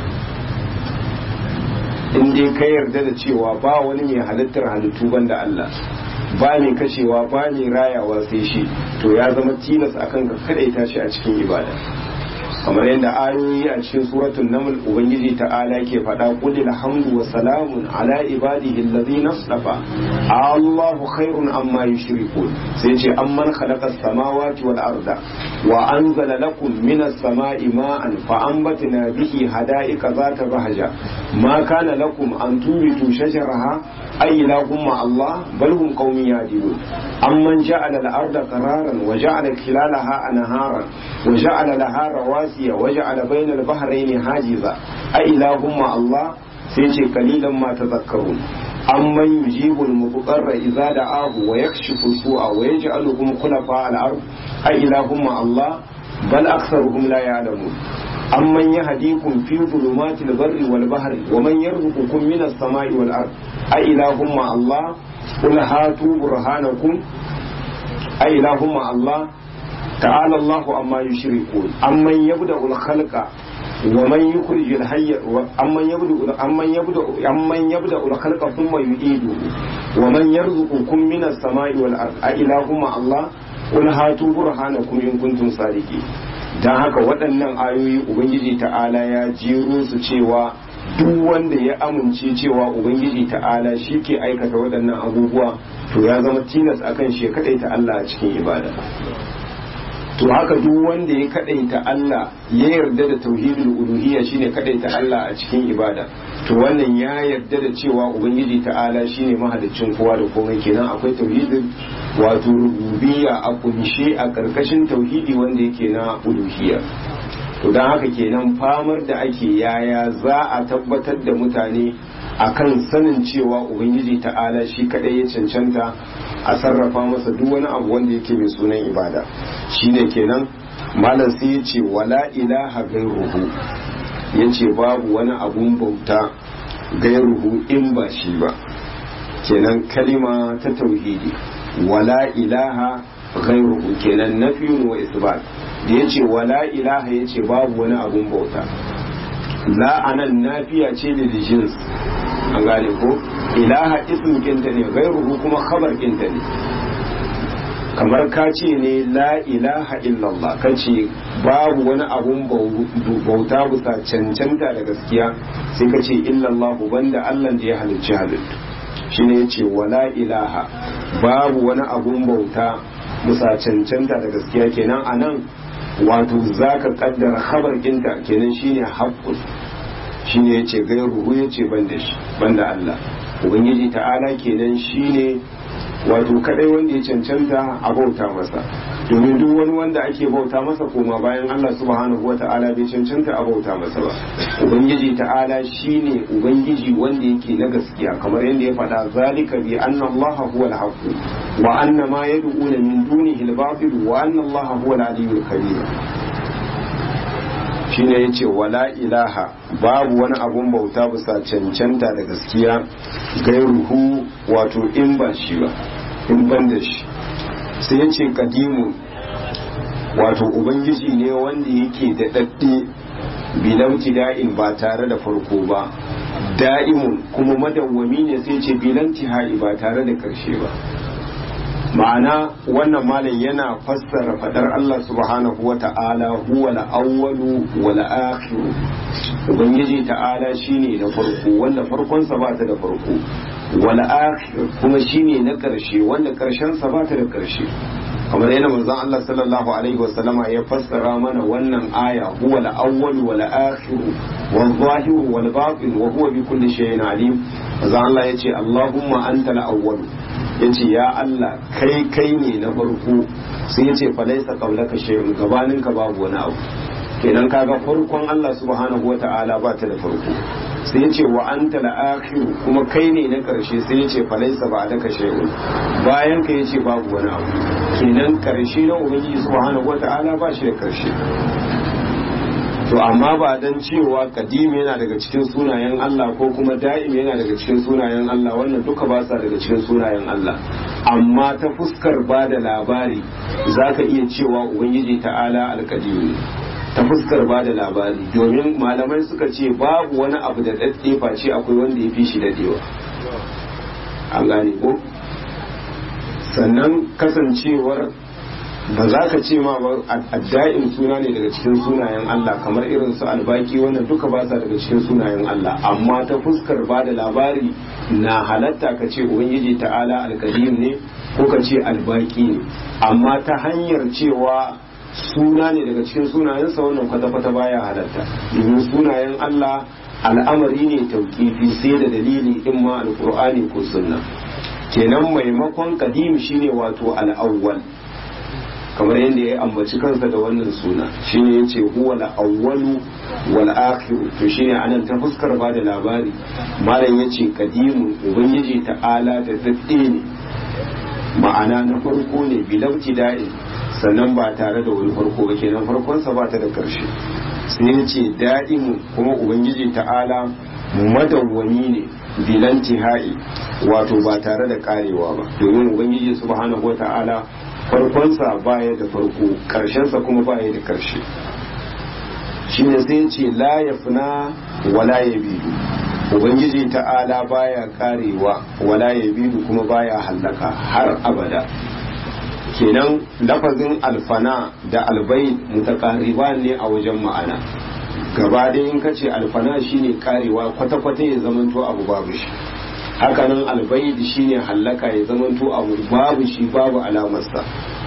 in dai ka yarda da cewa ba wani mai halittar halittu banda Allah ba mai kashewa ba mai rayawa sai shi to ya zama tilas akan ka kadaita shi a cikin ibada kamar yadda ayoyi a cikin suratul naml ubangiji ta'ala ke faɗa qul alhamdu wa salamun ala ibadihi alladhina istafa Allahu khairun amma yushrikun sai ce amman khalaqa as-samawati wal arda wa anzala lakum minas sama'i ma'an fa anbatna bihi hada'ika zata bahja ma kana lakum an tubitu shajaraha ay lahum ma Allah bal hum qaumin yadilun amman ja'ala al-arda qararan wa ja'ala khilalaha anharan wa ja'ala laha rawasi رواسي وجعل بين البحرين حاجزا أإله مع الله سيشي قليلا ما تذكرون أمن يجيب المضطر إذا دعاه ويكشف السوء ويجعلكم خلفاء الأرض أإله مع الله بل أكثرهم لا يعلمون أمن يهديكم في ظلمات البر والبحر ومن يرزقكم من السماء والأرض أإله مع الله قل هاتوا برهانكم أإله مع الله تعالى الله عما يشركون أمن يبدأ الخلق ومن يخرج الحي أمن يبدأ أمن يبدأ أمن يبدأ الخلق ثم يعيده ومن يرزقكم من السماء والأرض أإله مع الله قل هاتوا برهانكم إن كنتم صادقين dan haka waɗannan ayoyi ubangiji ta'ala ya jero su cewa duk wanda ya amince cewa ubangiji ta'ala shi ke aikata waɗannan abubuwa to ya zama tilas akan shi kaɗai ta Allah a cikin ibada to haka duk wanda ya kadaita Allah ya yarda da tauhidul uluhiyya shine kadaita Allah a cikin ibada to wannan ya yarda da cewa ubangiji ta'ala shine mahaliccin kowa da komai kenan akwai tauhidul wato rububiyya a kunshe a karkashin tauhidi wanda yake na uluhiyya to don haka kenan famar da ake yaya za a tabbatar da mutane akan sanin cewa ubangiji ta'ala shi kadai ya cancanta a sarrafa masa duk wani abu wanda yake mai sunan ibada shine kenan malam sai ya ce wala ilaha gairuhu ya ce babu wani abun bauta gairuhu in ba shi ba kenan kalima ta tauhidi wala ilaha gairuhu kenan nafiyun wa isbat da ya ce wala ilaha ya ce babu wani abun bauta la'anan nafiya ce da jins an gane ko ilaha ism kinta ne gairuhu kuma khabar kinta ne kamar ka ce ne la ilaha illallah ka ce babu wani abun bauta bisa cancanta da gaskiya sai ka ce illallah banda allah da ya halicci halittu shine ya ce wala ilaha babu wani abun bauta bisa cancanta da gaskiya kenan a nan wato za ka kaddara khabar kinta kenan shine haƙƙun shine ya ce gairuhu ya ce banda shi banda Allah ubangiji ta'ala kenan shine wato kadai wanda ya cancanta a bauta masa domin duk wani wanda ake bauta masa koma bayan Allah subhanahu wa ta'ala bai cancanta a bauta masa ba ubangiji ta'ala shine ubangiji wanda yake na gaskiya kamar yadda ya faɗa zalika bi anna Allah huwa al-haqq wa anna ma yad'una min dunihi al-batil wa anna Allah huwa al-aliyyul kabir shine yace wala ilaha babu wani abun bauta bisa cancanta da gaskiya gairuhu wato in ba shi ba in ban da shi sai yace kadimu wato ubangiji ne wanda yake da dadde bilauti da'in ba tare da farko ba da'imun kuma madawwami ne sai ce bilanti ha'i ba tare da karshe ba ma'ana wannan malam yana fassara fadar Allah subhanahu wa ta'ala huwa al-awwalu wal akhiru ubangiji ta'ala shine na farko wanda farkon sa ba ta da farko wal akhir kuma shine na karshe wanda karshen sa ba ta da karshe kamar yana manzon Allah sallallahu alaihi wa sallama ya fassara mana wannan aya huwa al-awwalu wal akhiru wal zahiru wal batin wa huwa bi kulli shay'in alim manzon Allah yace Allahumma anta al-awwalu ya ce ya Allah kai kai ne na farko sai ya ce falaisa kaulaka shay'un gabanin ka babu wani abu kenan kaga farkon Allah subhanahu wata'ala ba ta da farko sai ya ce wa anta al kuma kai ne na karshe sai ya ce falaisa ba daka shay'un bayan ka ya ce babu wani abu kenan karshe na ubangiji subhanahu wata'ala ba shi da karshe to amma ba dan cewa kadim yana daga cikin sunayen Allah ko kuma da'im yana daga cikin sunayen Allah wannan duka ba sa daga cikin sunayen Allah amma ta fuskar ba da labari zaka iya cewa ubangiji ta'ala alkadim ne ta fuskar ba da labari domin malamai suka ce babu wani abu da dadde face akwai wanda ya fi shi dadewa an gane ko sannan kasancewar ba za ka ce ma ba adda'in suna ne daga cikin sunayen Allah kamar irin su albaki wannan duka ba sa daga cikin sunayen Allah amma ta fuskar ba da labari na halatta ka ce ubangiji ta'ala alkadim ne ko ka ce albaki ne amma ta hanyar cewa suna ne daga cikin sunayensa wannan kwata-kwata baya halatta domin sunayen Allah al'amari ne tauƙifi sai da dalili in ma alƙur'ani ko sunna kenan maimakon kadim shine wato al'awwal kamar yadda ya ambaci kansa da wannan suna shine yace huwa al-awwalu wal akhir to shine anan ta fuskar ba da labari malam yace kadimun ubangiji ta'ala da dadde ne ma'ana na farko ne bilauti da'in sannan ba tare da wani farko ba kenan farkon sa ba ta da karshe sai yace da'imu kuma ubangiji ta'ala madawwami ne bilanti ha'i wato ba tare da karewa ba domin ubangiji subhanahu wata'ala farkonsa baya da farko karshensa kuma baya da karshe shine sai ce la yafna wala yabidu ubangiji ta'ala baya karewa wala yabidu kuma baya hallaka har abada kenan lafazin alfana da albai mutakariba ne a wajen ma'ana gaba ɗaya in kace alfana shine karewa kwata-kwata ya zamanto abu babu shi hakanan albaid shine hallaka ya zamanto abu babu shi babu alamarsa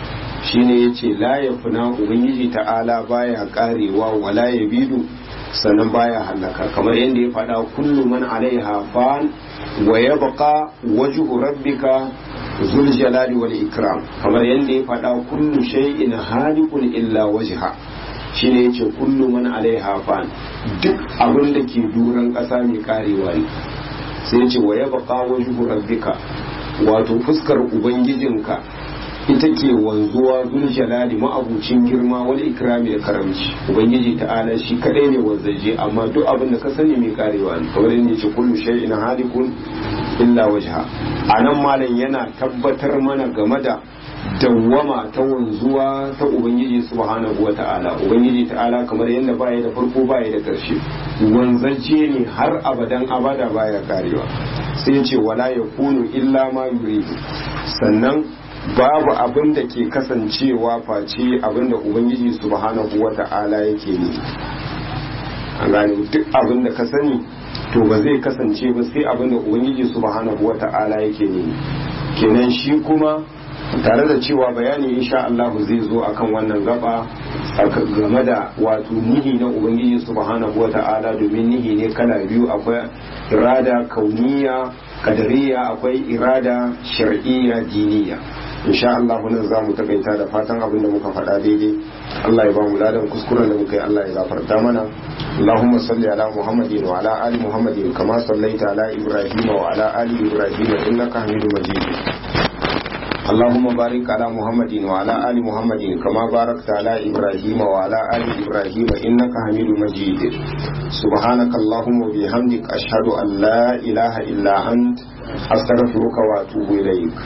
shine yace la yafna ubangiji ta'ala baya karewa wala yabidu sannan baya halaka kamar yadda ya faɗa kullu man alaiha fan wa yabqa wajhu rabbika zul jalali wal ikram kamar yadda ya faɗa kullu shay'in halikun illa wajha shine yace kullu man alaiha fan duk abin da ke duran ƙasa mai karewa ne sai yace wa yabqa wajhu rabbika wato fuskar ubangijinka ita ke wanzuwa zul jalali ma'abucin girma wal ikrami da karamci ubangiji ta'ala shi kadai ne wanzaje amma duk abin da ka sani mai karewa ne kamar yadda yace kullu shay'in halikun illa wajha anan malam yana tabbatar mana game da dawwama ta wanzuwa ta ubangiji subhanahu wa ta'ala ubangiji ta'ala kamar yadda baya da farko baya da karshe wanzaje ne har abadan abada baya karewa sai ya ce wala yakunu illa ma yuridu sannan babu abin da ke kasancewa face abin da ubangiji subhanahu wa ta'ala yake ne an gane duk abin da ka sani to ba zai kasance ba sai abin da ubangiji subhanahu wa ta'ala yake ne kenan shi kuma tare da cewa bayani insha Allah zai zo akan wannan gaba game da wato nihi na ubangiji subhanahu wa ta'ala domin nihi ne kala biyu akwai irada kauniya kadariya akwai irada shar'iyya diniya insha Allah nan za mu takaita da fatan abin da muka faɗa daidai Allah ya ba mu ladan kuskuren da muka yi Allah ya gafarta mana Allahumma salli ala Muhammadin wa ala ali Muhammadin kama sallaita ala Ibrahim wa ala ali Ibrahim innaka Hamidum Majid اللهم بارك على محمد وعلى آل محمد كما باركت على إبراهيم وعلى آل إبراهيم إنك حميد مجيد سبحانك اللهم وبحمدك أشهد أن لا إله إلا أنت أستغفرك وأتوب إليك